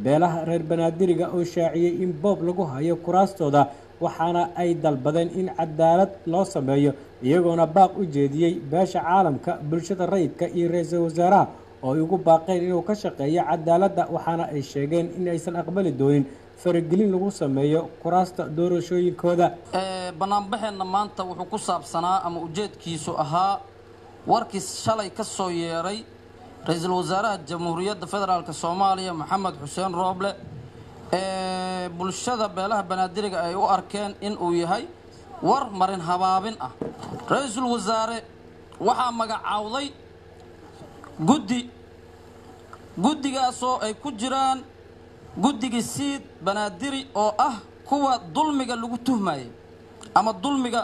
beelaha reer banaadiriga oo shaaciyey in boob lagu hayo kuraastooda waxaana ay dalbadeen in cadaalad loo sameeyo iyagoona baaq u jeediyey beesha caalamka bulshada rayidka iyo ra-iisul wasaaraha oo ay ugu baaqeen inuu ka shaqeeyo cadaaladda waxaana ay sheegeen in aysan aqbali doonin faragelin lagu sameeyo kuraasta doorashooyinkooda banaanbaxeenna maanta wuxuu ku saabsanaa ama ujeedkiisu ahaa warkii shalay ka soo yeeray ra-iisul wasaaraha jamhuuriyadda federaalk soomaaliya maxamed xuseen rooble ee bulshada beelaha banaadiriga ay u arkeen in uu yahay war marin habaabin ah ra-iisul wasaare waxaa magacaawday guddi guddigaasoo ay ku jiraan guddigii siid banaadiri oo ah kuwa dulmiga lagu tuhmayay ama dulmiga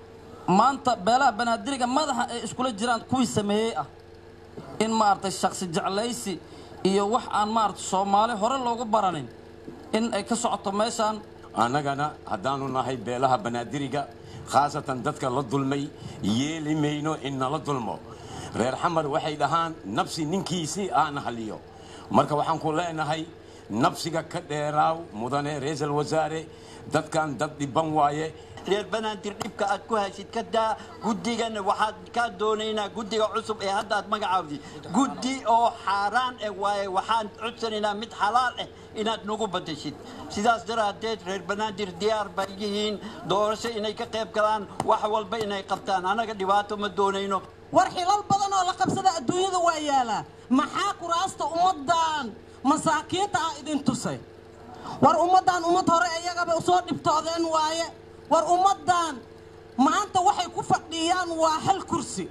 maanta beelaha banaadiriga madaxa ay iskula jiraan kuwii sameeyey ah in maaragtay shaksi jeclaysi iyo wax aan maaragtay soomaali hore loogu baranin in ay ka socoto meeshaan annagana haddaanu nahay beelaha banaadiriga khaasatan dadka la dulmay yeeli mayno in nala dulmo reer xamar waxay dhahaan nabsi ninkiisii aana haliyo marka waxaan ku leenahay nabsiga ka dheeraaw mudane ra-iisul wasaare dadkan dad dhiban waaye reer banaadir dhibka aad ku haysid ka daa guddigana waxaad kaa doonaynaa guddiga cusub ee hadda aad magacaawdi guddi oo xaaraan eh waaye waxaan codsanaynaa mid xalaal ah inaad nagu badashid sidaas daraaddeed reer banaadir diyaar bay yihiin doorasho inay ka qayb galaan wax walba inay qabtaan annaga dhibaato ma doonayno war xilal badan oo la qabsada adduunyada waa yaalaa maxaa kuraasta ummaddan masaakiinta ah idin tusay war ummaddan ummad hore iyagaba usoo dhibtoodeen waaye war ummaddan maanta waxay ku fadhiyaan waa hal kursi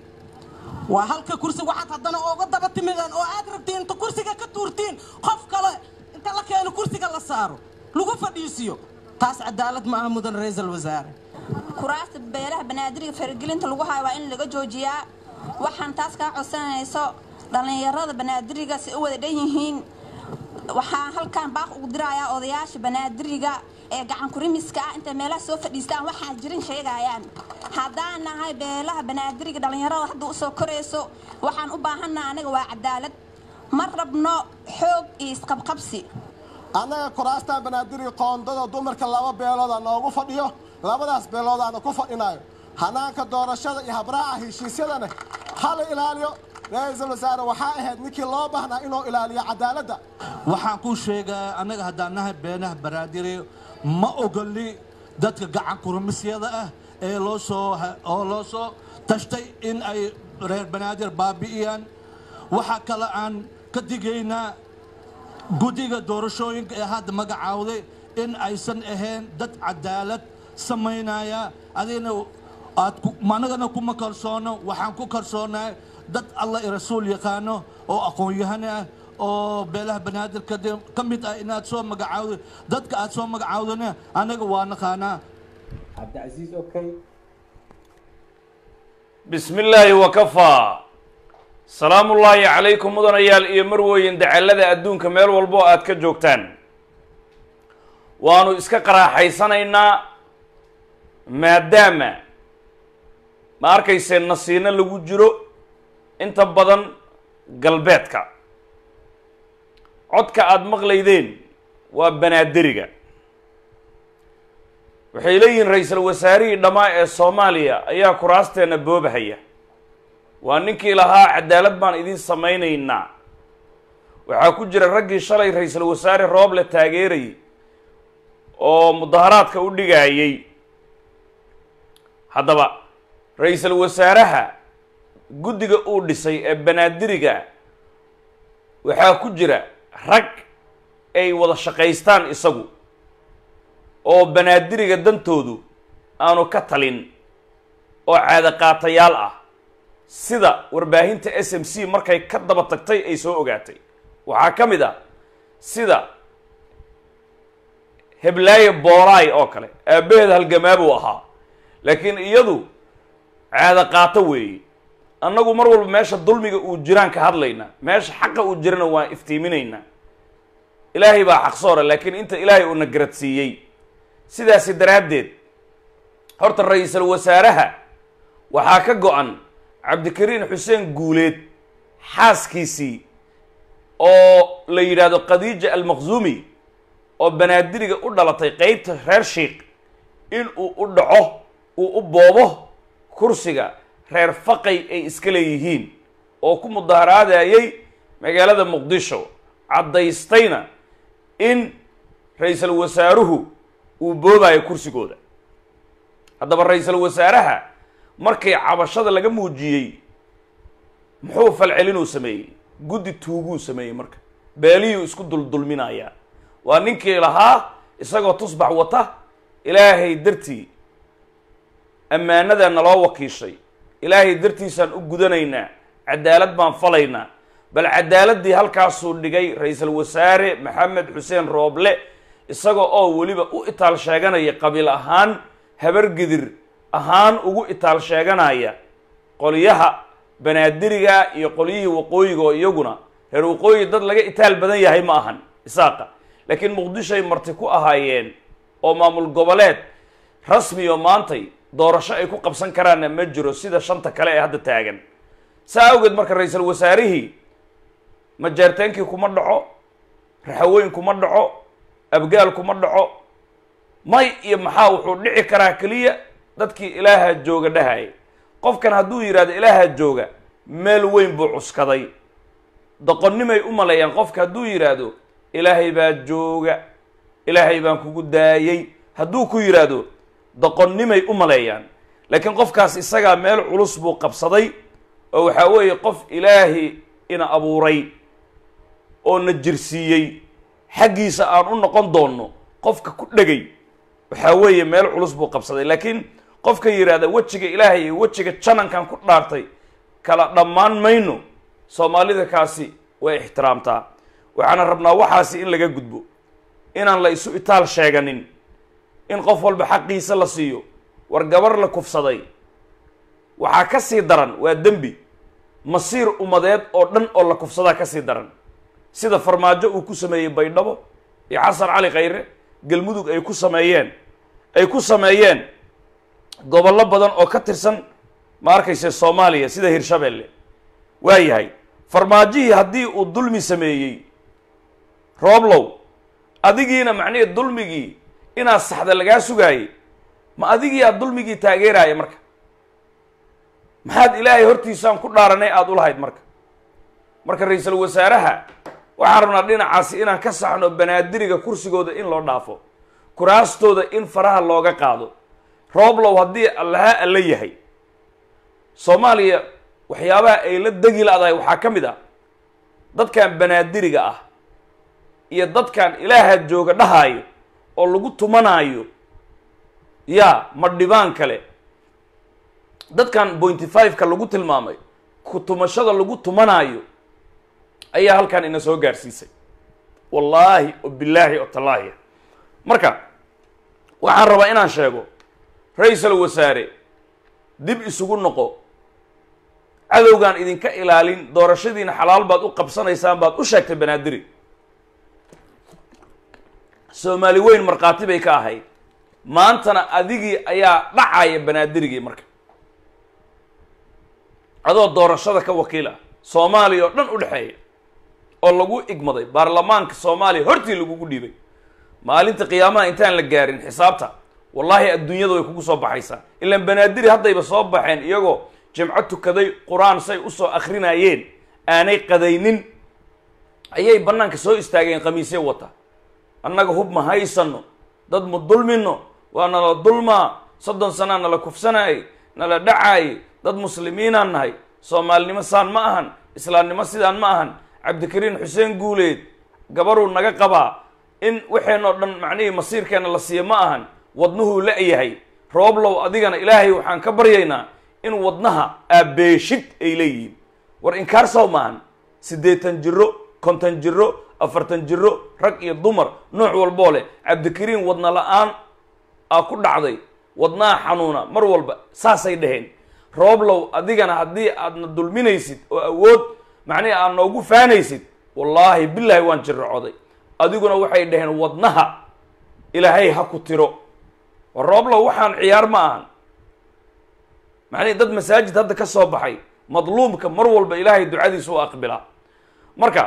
waa halka kursi waxaad haddana ooga daba timideen oo aad rabtiin inta kursiga ka tuurtiin qof kale inta la keeno kursiga la saaro lagu fadhiisiyo taas cadaalad ma aha mudan ra-iisul wasaare kuraasta beelaha banaadiriga faragelinta lagu hayo waa in laga joojiyaa waxaan taas kaa codsanayso dhallinyarada banaadiriga si u wada dhan yihiin waxaan halkan baaq ugu dirayaa odayaasha banaadiriga ee gacankurimiska ah intay meelaha soo fadhiistaan waxaa jirin sheegayaan haddaan nahay beelaha banaadiriga dhallinyarada hadda usoo korayso waxaan u baahannaha anaga waa cadaalad ma rabno xoog iyo isqabqabsi annaga kuraastan banaadiriga qoondada dumarka laba beelooda noogu fadhiyo labadaas beeloodaana ku fadhinayo hanaanka doorashada iyo habraaca heshiisyadana hala ilaaliyo ra-iisul wasaare waxaa ahayd ninkii loo baahnaa inuu ilaaliyo cadaaladda waxaan kuu sheegaa annaga haddaan nahay beenaha banaadiri ma ogoli dadka gacan kurmisyada ah ee loo soo oo loo soo tashtay in ay reer banaadir baabi'iyaan waxaa kale aan ka digaynaa guddiga doorashooyinka ee hadda magacaawday in aysan ahayn dad cadaalad samaynaya adigna aad anagana kuma kalsoono waxaan ku kalsoonahay dad allah i rasuul yaqaano oo aqoon-yahane ah oo beelaha banaadir ka mid ah inaad soo magacaawdo dadka aad soo magacaawdana anaga waa naqaanaa cabdicasiis okay bismi illaahi wakafaa salaamullaahi calaykum mudanayaal iyo marweyn dacallada adduunka meel walbo aad ka joogtaan waanu iska qaraaxaysanaynaa maadaama ma arkaysee nasiino lagu jiro inta badan galbeedka codka aada maqlaydeen waa banaaderiga waxay leeyihiin ra-iisul wasaarihii dhammaa ee soomaaliya ayaa kuraasteena boobahaya waa ninkii lahaa cadaalad baan idiin samaynaynaa waxaa ku jira raggii shalay ra-iisul wasaare rooble taageerayay oo mudaharaadka u dhigayay haddaba ra-iisul wasaaraha guddiga uu dhisay ee banaadiriga waxaa ku jira rag ay wada shaqaystaan isagu oo banaadiriga dantoodu aanu ka talin oo caadaqaatayaal ah sida warbaahinta s m c markay ka daba tagtay ay soo ogaatay waxaa ka mid ah sida heblaaye boolaay oo kale aabbaheed halgamaabuu ahaa laakiin iyadu caadaqaato weeye annagu mar walba meesha dulmiga uu jiraan ka hadlaynaa meesha xaqa uu jirana waan iftiiminaynaa ilaahay baa xaqsoora laakiin inta ilaahay uuna garadsiiyey sidaasi daraaddeed horta ra-iisul wasaaraha waxaa ka go-an cabdikariin xuseen guuleed xaaskiisii oo la yidhaahdo khadiija almaqzuumi oo banaadiriga u dhalatay qeybta reer shiikh in uu u dhaco uu u boobo kursiga reer faqay ay iska leeyihiin oo ku mudaharaadayay magaalada muqdisho caddaystayna in ra-iisul wasaaruhu uu boobayo kursigooda haddaba ra-iisul wasaaraha markii cabashada laga muujiyey muxuu falcelinuu sameeyey guddi tuuguu sameeyey marka beeliyuu isku duldulminayaa waa ninkii lahaa isagoo tusbax wata ilaahay dartii ammaanadaa naloo wakiishay ilaahay dartiisaan u gudanaynaa cadaalad baan falaynaa bal cadaaladii halkaasuu dhigay ra-iisul wasaare maxamed xuseen rooble isaga oo weliba u itaal sheeganaya qabiil ahaan habargidir ahaan ugu itaal sheeganaya qolyaha banaadiriga iyo qolyihii waqooyiga oo iyaguna reer waqooyi dad laga itaal badan yahay ma ahan isaaqa laakiin muqdishoay marti ku ahaayeen oo maamul goboleed rasmi oo maantay doorasho ay ku qabsan karaanna ma jiro sida shanta kale ee hadda taagan saa awgeed marka ra-iisul wasaarihii majeerteenkii kuma dhaco raxawooyin kuma dhaco abgaal kuma dhaco may iyo maxaa wuxuu dhici karaa keliya dadkii ilaaha jooga dhahaya qofkan hadduu yidhahdo ilaaha jooga meel weyn buu cuskaday doqonnimay u maleeyaan qofka hadduu yidhaahdo ilaahay baa jooga ilaahay baan kugu daayey hadduu ku yidhaahdo doqonnimay u maleeyaan laakiin qofkaas isagaa meel culus buu qabsaday oo waxaa weeye qof ilaahi ina abuuray oo na jirsiiyey xaggiisa aan u noqon doonno qofka ku dhegay waxaa weeye meel culus buu qabsaday laakiin qofka yidhaahda wejiga ilaahay iyo wejiga janankan ku dhaartay kala dhammaan mayno soomaalida kaasi way ixtiraamtaa waxaana rabnaa waxaasi in laga gudbo inaan la isu itaal sheeganin in qof walba xaqiisa la siiyo war gabar la kufsaday waxaa ka sii daran waa dembi masiir ummadeed oo dhan oo la kufsadaa ka sii daran sida farmaajo uu ku sameeyey baydhabo iyo xasan cali khayre galmudug ay ku sameeyeen ay ku sameeyeen gobollo badan oo ka tirsan ma arkayse soomaaliya sida hirshabeelle waa yahay farmaajihii haddii uu dulmi sameeyey rooblow adigiina macnihii dulmigii inaad saxda lagaa sugaayey ma adigii aad dulmigii taageeraaya marka maxaad ilaahay hortiisaan ku dhaaranay aada u lahayd marka marka ra-iisul wasaaraha waxaan rabnaa dhinacaasi inaan ka saxno banaadiriga kursigooda in loo dhaafo kuraastooda in faraha looga qaado rooblow haddii allaha alla yahay soomaaliya waxyaabaha ay la degi la-dahay waxaa ka mid ah dadkan banaadiriga ah iyo dadkan ilaaha jooga dhahaayo oo lagu tumanaayo yaa ma dhibaan kale dadkan pointy five-ka lagu tilmaamay ku tumashada lagu tumanaayo ayaa halkan ina soo gaarsiisay wallaahi o bilaahi o tallaahi marka waxaan rabaa inaan sheego ra-iisul wasaare dib isugu noqo cadowgaan idinka ilaalin doorashadiina xalaal baad u qabsanaysaan baad u sheegtay banaadiri soomaali weyn markhaati bay ka ahayd maantana adigii ayaa dhacaya banaadirigii marka adoo doorashada ka wakiil ah soomaaliya oo dhan u dhexeeya oo lagu igmaday baarlamaanka soomaaliya hortii lagugu dhiibay maalinta qiyaamaha intaan la gaarin xisaabta wallaahi adduunyada way kugu soo baxaysaa ilaan banaadiri haddayba soo baxeen iyagoo jimco tukaday qur-aan say usoo akrinayeen aanay qadaynin ayay bannaanka soo istaageen khamiisye wata annaga hub ma haysano dad ma dulmino waa nala dulmaa soddon sanaa nala kufsanaayay nala dhacaayay dad muslimiinaan nahay soomaalinimo saan ma ahan islaamnimo sidaan ma ahan cabdikariin xuseen guuleed gabaruu naga qabaa in waxeenoo dhan macnihii masiirkeena la siiyo ma ahan wadnuhuu la-yahay rooblow adigana ilaahay waxaan ka baryaynaa in wadnaha aabeeshid ay leeyihiin war inkaar sow maahan siddeetan jiro konton jiro afartan jiro rag iyo dumar nooc walboo leh cabdikariin wadna la-aan aa ku dhacday wadnaha xanuuna mar walba saasay dhaheen rooblow adigana haddii aadna dulminaysid oo awood macnihi aad noogu faanaysid wallaahi bilaahi waan jirracoday adiguna waxay dhaheen wadnaha ilaahay ha ku tiro war rooblow waxaan ciyaar ma ahan macnihi dad masaajid hadda ka soo baxay madluumka mar walba ilaahay ducadiisa u aqbilaa marka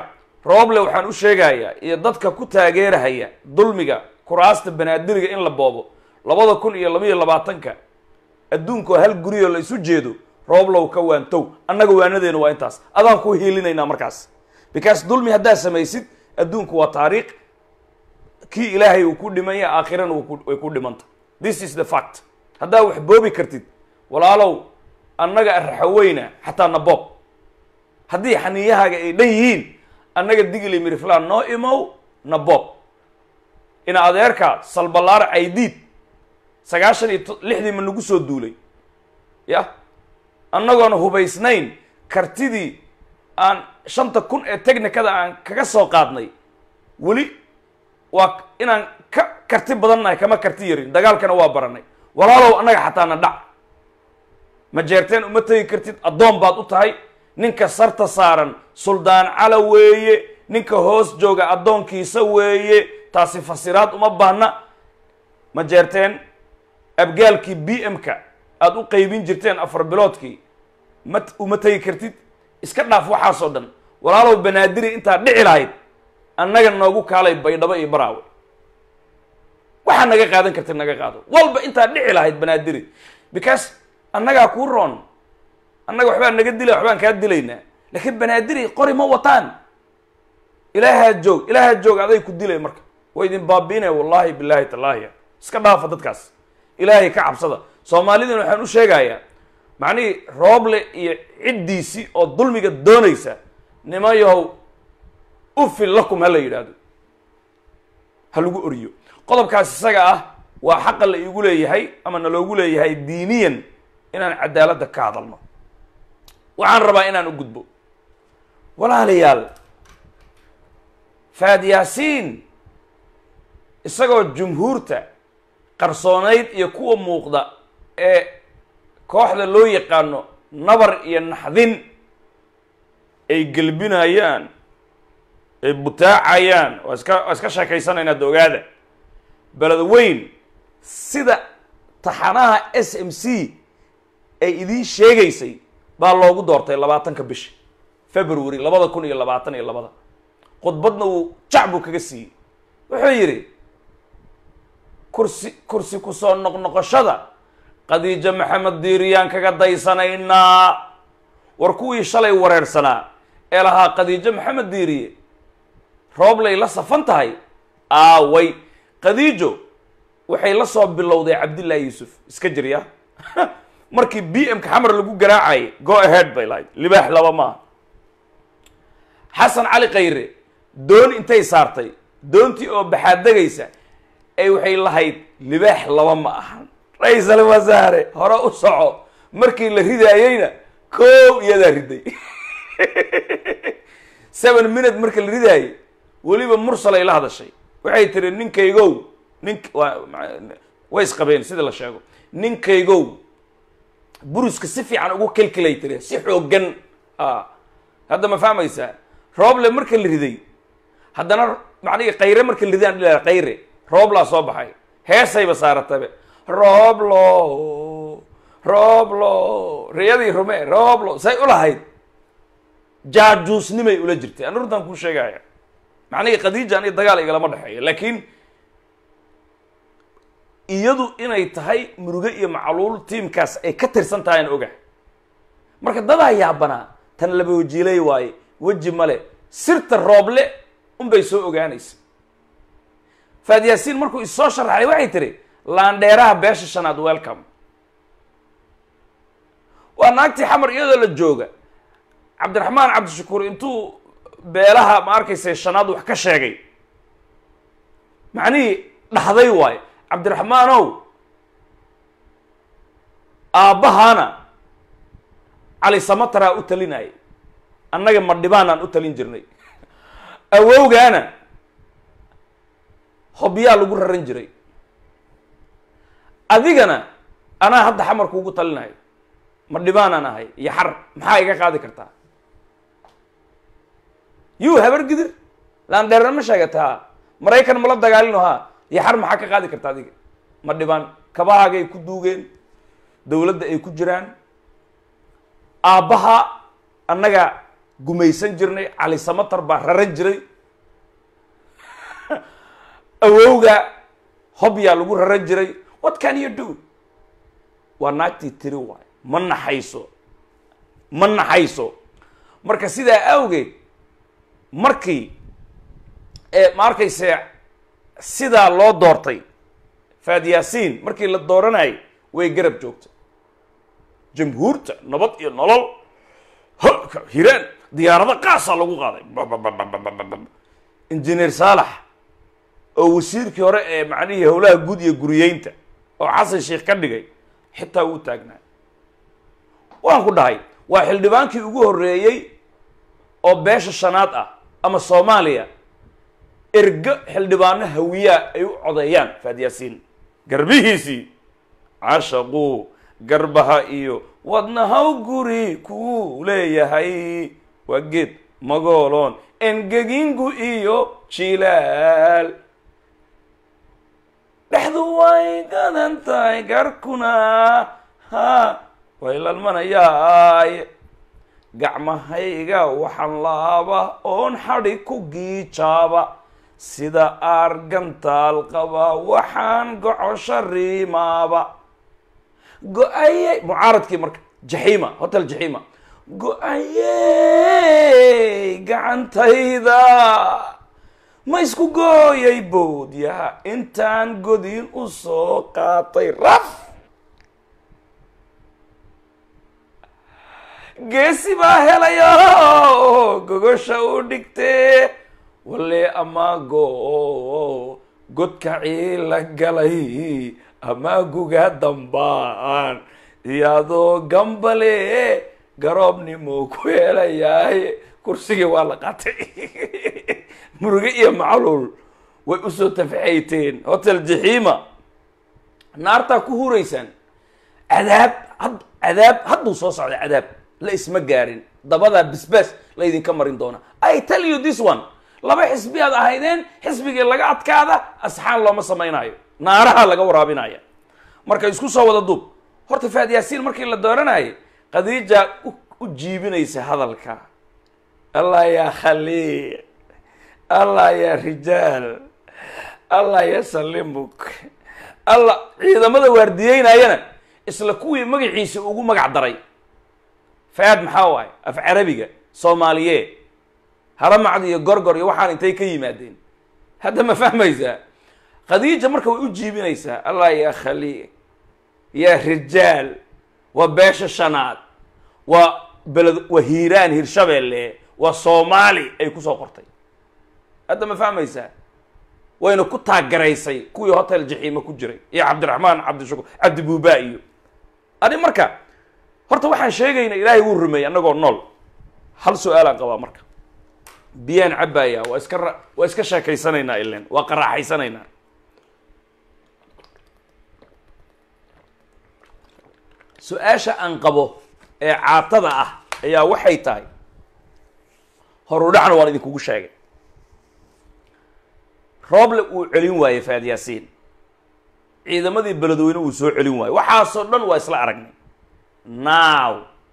rooble waxaan u sheegayaa iyo dadka ku taageerahaya dulmiga kuraasta banaadiriga in la boobo labada kun iyo labaiyo labaatanka adduunkoo hal guriyoo la isu jeedo rooblow ka waantow annaga waanadeenu waa intaas adaan ku hiilinaynaa markaas because dulmi haddaad samaysid adduunku waa taariikh kii ilaahay uu ku dhimanya aakhirana way ku dhimanta this is the fact haddaa wax boobi kartid walaalow annaga raxaweyna xataa na boob haddii xaniiyahaaga ay dhan yihiin annaga digli miriflaan noo imow na boob ina adeerka salballaar caydiid sagaashan iyo lixdii ma nagu soo duulay ya annagoona hubaysnayn kartidii aan shanta kun ee technicada aan kaga soo qaadnay weli waa inaan ka karti badannahay kama karti yarin dagaalkana waa baranay walaalow annaga xataa na dhac ma jeerteen uma tegi kartid addoon baad u tahay ninka sarta saaran suldaan cala weeye ninka hoos jooga addoonkiisa weeye taasi fasiraad uma baahna ma jeerteen abgaalkii b m-ka aada u qaybin jirteen afar biloodkii ma uma tegi kartid iska dhaaf waxaasoo dhan walaalow banaadiri intaad dhici lahayd annaga noogu kaalay baydhabo iyo baraawe waxaa naga qaadan kartid naga qaado walba intaad dhici lahayd banaadiri because annagaa kuu roon annaga waxbaa naga dilay waxbaan kaa dilaynaa laakiin banaadiri qori ma wataan ilaahaa joog ilaahaa joog aday ku dilay marka waa idin baabiinaya wallahi billahi tallaahi iska dhaafa dadkaas ilaahay ka cabsada soomaalidana waxaan u sheegayaa macnihii rooble iyo ciddiisii oo dulmiga doonaysa nimayahow ufil lakum ha la yidhaahdo ha lagu oriyo qodobkaas isaga ah waa xaqa la iigu leeyahay ama na loogu leeyahay diiniyan inaan cadaaladda ka hadalno waxaan rabaa inaan u gudbo walaalayaal faad yaasiin isagoo jumhuurta qarsoonayd iyo kuwa muuqda ee kooxda loo yaqaano nabar iyo naxdin ay gelbinayaan ay butaacayaan waa iska waa iska sheekaysanaynaa dogaada beled weyn sida taxanaha s m c ay idiin sheegaysay baa loogu doortay labaatanka bisha february labada kun iyo labaatan iyo labada khudbadna uu jacbu kaga siiyey wuxuu yidhi kursi kursi kusoo noqnoqoshada khadiijo maxamed diiriyaan kaga daysanaynaa war kuwii shalay wareersanaa ee lahaa khadiijo maxamed diiriye rooblay la safan tahay aaway khadiijo waxay la soo bilowday cabdillahi yuusuf iska jirya markii b m ka xamar lagu garaacayay go ahead bay lahayd libaax laba maaha xasan cali khayre doon intay saartay doontii oo baxaadegaysa ay waxay lahayd libaax laba ma ahan ra-iisal wasaare hore u soco markii la ridaayeyna koow iyadaa riday seven minute marka la ridaayey weliba mursal ay la hadashay waxay tiri ninkaygow nink way isqabeen sida la sheego ninkaygow buruska si fiican ugu kelkelay tiri si xooggan hadda ma fahmaysaa rooble marka la riday haddana macnihi kayre marka la ridaan dhila kayre rooblaa soo baxay heesayba saaratabe rooblo rooblo riyadii rume rooblo say u lahayd jaajuusnimay ula jirtay an runtaan kuu sheegaya macnihii khadiija ani dagaal igalama dhexeeyo laakiin iyadu inay tahay muruge iyo macluul tiimkaas ay ka tirsan tahay aan ogahay marka dadaa yaabanaa tan laba wajiilay waaye weji male sirta rooble unbay soo ogaanaysa faad yaasiin markuu issoo sharaxay waxay tiri laandheeraha beesha shanaad welcome waa naagtii xamar iyadoo la jooga cabdiraxmaan cabdishakuur intuu beelaha ma arkaysa shanaad wax ka sheegay macnihii dhaxday waayo cabdiraxmaanow aabbahaana cali samataraa u talinayay annaga madhibaanaan u talin jirnay awowgaana hobyaa lagu raran jiray adigana anaa hadda xamar kuugu talinayo madhibaanaan ahay iyo xar maxaa iga qaadi kartaa yuu habar gidir laandheerna ma sheegataa maraykan mala dagaalino haa iyo xar maxaa ka qaadi karta adiga ma dhibaan kabahaagay ku duugeen dawladda ay ku jiraan aabbaha annaga gumaysan jirnay cali samatar baa raran jiray awowga hobyaa lagu raran jiray what can you do waa naagtii tiri waay ma naxayso ma naxayso marka sidaa awgeed markii ee ma arkayse sidaa loo doortay faad yaasiin markii la dooranayay way garab joogtay jamhuurta nabad iyo nolol holka hiraan diyaarado qaasaa lagu qaaday injineer saalax oo wasiirkii hore ee macnihii howlaha guud iyo guriyeynta oo xasan sheikh ka dhigay xitaa wuu taagnaa waan ku dhahay waa xildhibaankii ugu horreeyey oo beesha shanaad ah ama soomaaliya ergo xildhibaano hawiyaa ay u codeeyaan faad yaasiin garbihiisii cashaquu garbaha iyo wadnahaw guri kuu leeyahay waa geed magooloon engegingu iyo jilaal dhexdu way gadan tahay garkuna ha way lalmanayaay gacmahayga waxaan laaba oon xadhi ku giijaaba sida aargantaal qaba waxaan gocosho riimaaba go-ayey mucaaradkii marka jaxiima hotel jaxiima go-ayey gacantayda ma isku gooyay boodyaha intaan godin u soo qaatay raf geesi baa helayo gogosha u dhigtee walle amaago godka ciila galay amaaguga dambaan iyadoo gambale garoobnimo ku helayaay kursigii waa la qaatay muruge iyo macluul way usoo tafaxayteen hotel jaxiima naartaa ku huraysaan cadaab had cadaab hadduu soo socda cadaab la isma gaarin dabadaa bisbaas laydinka marin doona i tell you this one laba xisbi aad ahaydeen xisbigii laga adkaada asxaan looma samaynayo naaraha laga waraabinaya marka isku soo wada duub horta faad yaasiin markii la dooranayay khadiija u jiibinaysa hadalka allah yaa khaliiq allah yaa rijaal allah ya salimuk allah ciidamada waardiyeynayana isla kuwii magaciisa ugu magac daray faad maxaa waaye af carabiga soomaaliyeed haramacd iyo gorgor iyo waxaan intay ka yimaadeen hadda ma fahmaysaa khadiija marka way u jiibinaysaa allah yaa khaliiq yaa rijaal waa beesha shanaad waa beled waa hiiraan hirshabeelle waa soomaali ay kusoo qortay hadda ma fahmaysaa wayna ku taagaraysay kuwii hotel jaxiima ku jiray iyo cabdiraxmaan cabdishakuur cabdi buuba iyo ani marka horta waxaan sheegayna ilaahay wuu rumeeyey annagoo nool hal su-aalaan qabaa marka biyaan cabbaaya waa iska ra waa iska sheekaysanaynaa ilen waa qaraaxaysanaynaa su-aasha aan qabo ee caatada ah ayaa waxay tahay horudhacna waan idinkugu sheegay rooble uu celin waayey faad yaasiin ciidamadii beledweyne uu soo celin waayey waxaasoo dhan waa isla aragnay now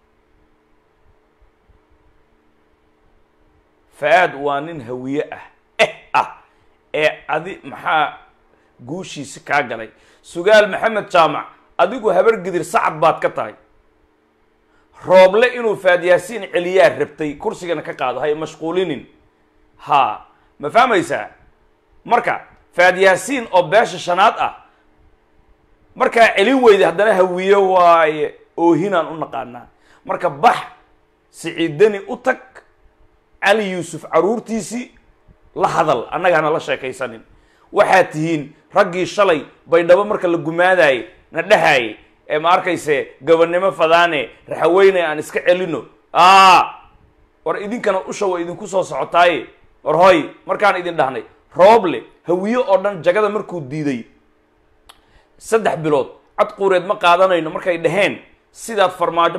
faad waa nin hawiye ah eh ah ee adi maxaa guushiisi kaa galay sugaal maxamed jaamac adigu habar gidir sacad baad ka tahay rooble inuu faad yaasiin celiyaa rabtay kursigana ka qaado hay mashquulinin ha ma fahmaysaa marka faad yaasiin oo beesha shanaad ah markaa celin weyda haddana hawiye waaye oohinaan u naqaanaa marka bax siciidani u tag cali yuusuf caruurtiisii la hadal annagaana la sheekaysanin waxaad tihiin raggii shalay baydhabo marka la gumaadaye na dhahaye ee ma arkayse gobonnimo fadaane raxaweyne aan iska celino a war idinkana usha wa idinku soo socotaaye war hoy markaan idin dhahnay rooble hawiye oo dhan jagada markuu diiday saddex bilood cad quureed ma qaadanayno markay dhaheen sidaad farmaajo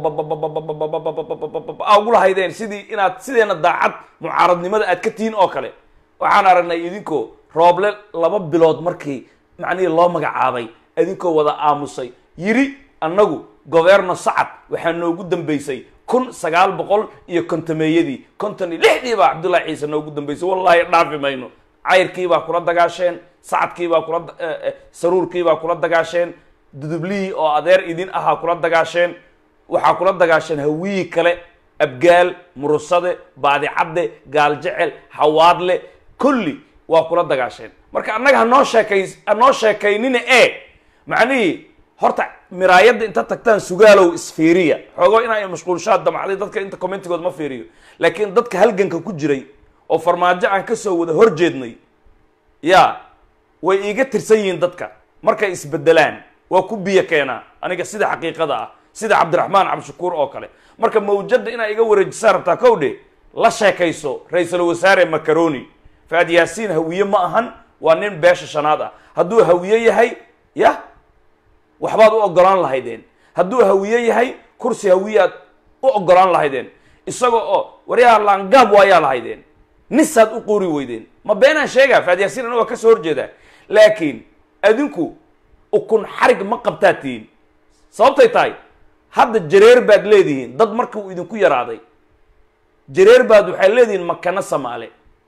a ugu lahaydeen sidii inaad sideena daacad mucaaradnimada aad ka tihiin oo kale waxaan aragnay idinkoo rooble laba bilood markii macnihii loo magacaabay idinkoo wada aamusay yiri annagu governo sacad waxaa noogu dambeysay kun sagaal boqol iyo kontameeyadii konton iyo lixdii baa cabdullahi ciise noogu dambeysay wallaahi dhaafi mayno cayrkii baa kula dagaasheen sacadkii baa kula eh, eh, saruurkii baa kula dagaasheen dudublihii oo adeer idin ahaa kula dagaasheen waxaa kula dagaasheen hawiyii kale abgaal murusade baadicadde gaaljecel hawaadle kulli waa kula dagaasheen marka annaga hanoo sheekay hanoo sheekaynina e macnihii horta miraayadda inta tagtaan sugaalow isfiiriya xoogo inaa mashquulshaad damacday dadka inta commentigood ma fiiriyo laakiin dadka halganka ku jiray oo farmaajo aan kasoo wada horjeednay ya way iiga tirsan yihiin dadka markay isbedelaan waa ku biyo keenaa aniga sida xaqiiqada ah sida cabdiraxmaan cabdishakuur oo kale marka mawjadda inaa iga wareejisaa rabtaa kow dhe la sheekayso ra-iisul wasaare macaroni faad yaasiin hawiye ma ahan waa nin beesha shanaad ah hadduu hawiye yahay ya waxbaad u ogolaan lahaydeen hadduu hawiye yahay kursi hawiyaad u ogolaan lahaydeen isaga oo waryaa laangaab waayaa lahaydeen nisaad u qori weydeen ma beenaan sheegaa faad yaasiin aniga waa kasoo horjeedaa laakiin adinku ukun xarig ma qabtaa tihiin sababtay tahay hadda jareer baad leedihiin dad markii uu idinku yaraaday jareer baad waxaad leedihiin makana samaale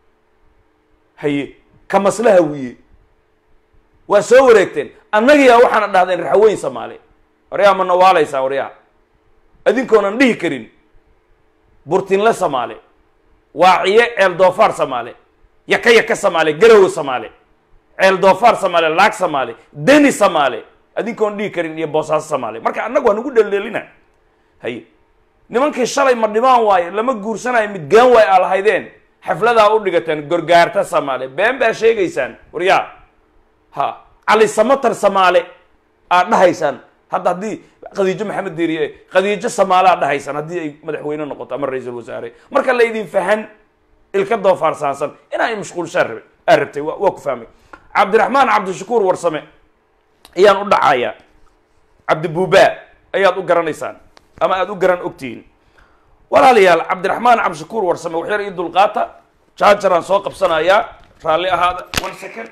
haye kamasla hawiye waa soo wareegteen annagiyaa waxaana dhahdeen raxweyn samaale waryaa ma nawaalaysaa waryaa adinkoonan dhihi karin burtinle samaale waaciye ceel doofaar samaale yaka yaka samaale garowe samaale ceel doofaar samaale laag samaale deni samaale adinkoon dhihi karin iyo boosaaso samaale marka annagu waa nagu dheldhelina haye nimankii shalay ma dhimaan waayo lama guursanayo midgaan waay aa lahaydeen xafladaa u dhigateen gorgaarta samaale been baa sheegaysaan waryaa ha cali samatar samaale aad dhahaysaan hadda haddii khadiijo maxamed diiriye khadiijo samaale aad dhahaysaan haddii ay madaxweyne noqoto ama ra-iisul wasaare marka la idin fahan ilka doofaarsaansan inaa i mashquulshaan rabe aa rabtay waa waa ku fahmay cabdiraxmaan cabdishakuur warsame ayaan u dhacayaa cabdibuubaa ayaad u garanaysaan ama aada u garan ogtihiin walaalayaal cabdiraxmaan cabdishakuur warsame waxyar ii dulqaata jaajaraan soo qabsanayaa raalli ahaada one second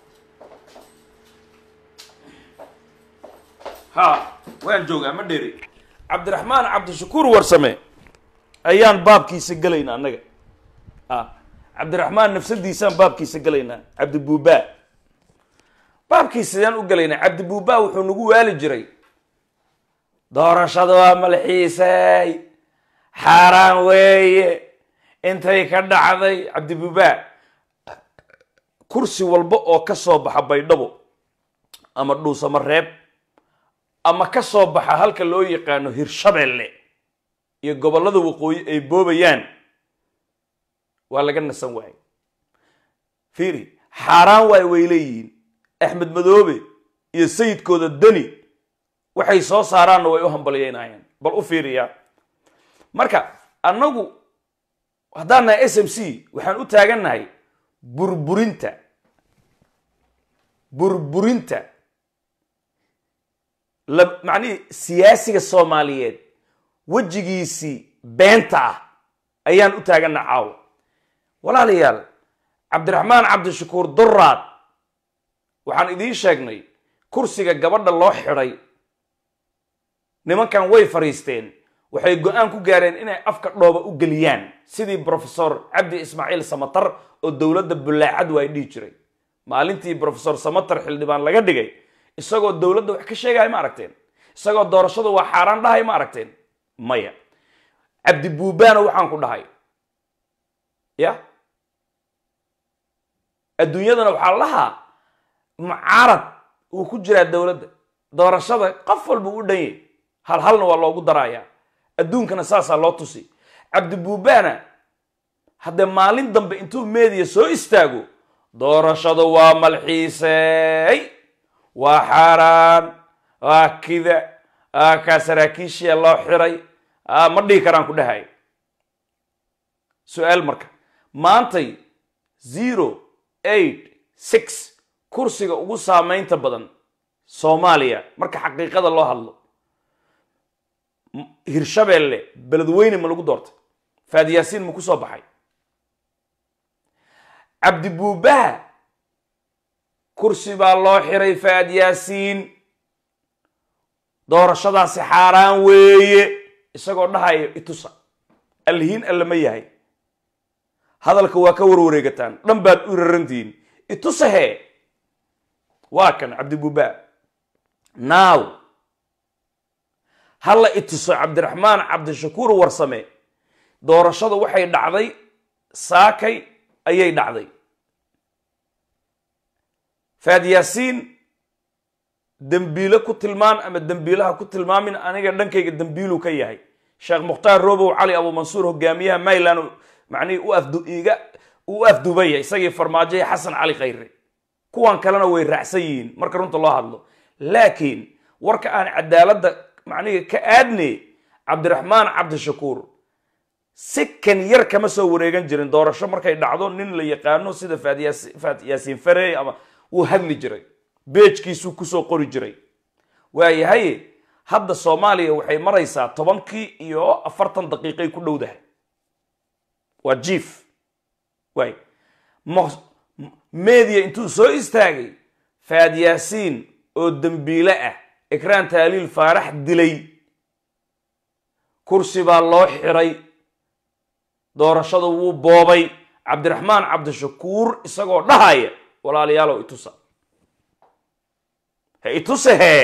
ha waan joogaa ma dheeri cabdiraxmaan cabdishakuur warsame ayaan baabkiisa gelaynaa annaga a cabdiraxmaan nafsadiisaan baabkiisa gelaynaa cabdibuubaa baabkiisa sidaan u gelaynaa cabdibuubaa wuxuu nagu waali jiray doorashada waa malxiisay xaaraan weeye intay ka dhacday cabdibuubaa kursi walba oo ka soo baxa baydhabo ama dhuusamo reeb ama ka soo baxa halka loo yaqaano hirshabelle iyo gobollada waqooyi ay boobayaan waa laga nasan waayey fiiri xaaraan waay way leeyihiin axmed madoobe iyo sayidkooda deni waxay soo saaraanna way u hambalyeynayaan bal u fiiriyaa marka annagu haddaan nahay s m c waxaan u taagannahay burburinta burburinta la macnihii siyaasiga soomaaliyeed wejigiisii beenta ah ayaan u taagannaha caawa walaalayaal cabdiraxmaan cabdishakuur duraad waxaan idiin sheegnay kursiga gabadha loo xidhay nimankan way fadhiisteen waxay go-aan ku gaareen inay afka dhooba u geliyaan sidii brofesor cabdi ismaaciil samatar oo dowladda bullaacad waa dhihi jiray maalintii brofesor samatar xildhibaan laga dhigay isagoo dowladda wax ka sheegaya ma aragteen isagoo doorashadu waa xaaraan dhahay ma aragteen maya cabdi buubaana waxaan ku dhahay ya adduunyadana waxaa lahaa mucaarad uu ku jiraa dowladda doorashada qof walba u dhan yahy hal halna waa loogu darayaa adduunkana saasaa loo tusi cabdibuubaana haddee maalin dambe intuu meediya soo istaago doorashadu waa malxiisey waa xaaraan waa kida aa kaa saraakiishiya loo xiray a ma dhihi karaan ku dhahay su-aal marka maantay zero eight six kursiga ugu saameynta badan soomaaliya marka xaqiiqada loo hadlo hirshabeelle beledweyne ma lagu doortay faadiyaasiin ma ku soo baxay cabdibuubaha kursi baa loo xiray faadyaasiin doorashadaasi xaaraan weeye isagoo dhahaya itusa alhiin alle ma yahay hadalka waa ka warwareegataan dhan baad u rarantihiin itusa hee waa kan cabdibuba naaw halla ituso cabdiraxmaan cabdishakuur warsame doorashadu waxay dhacday saakay ayay dhacday faad yaasiin dembiile ku tilmaan ama dembiilaha ku tilmaamin aniga dhankayga dembiiluu ka yahay sheekh mukhtaar robow cali abuumansuur hogaamiyaha mayland macnihii u afdu iga u afdubaya isagii farmaajoya xasan cali khayre kuwan kalena way raacsan yihiin marka runta loo hadlo laakiin warka aan cadaaladda macnihii ka aadne cabdiraxmaan cabdishakuur si kan yar kama soo wareegan jirin doorasho markay dhacdo nin la yaqaano sida faad yaasiin farey ama wuu hadli jiray beejkiisuu kusoo qori jiray waayahay hadda soomaaliya waxay maraysaa tobankii iyo afartan daqiiqay ku dhowdahay waa jief waay media intuu soo istaagay faad yaasiin oo dembiile ah ikraan taaliil faarax dilay kursi baa loo xiray doorashada wuu boobay cabdiraxmaan cabdishakuur isagoo dhahaya walaalayaalow itusa he ituse hee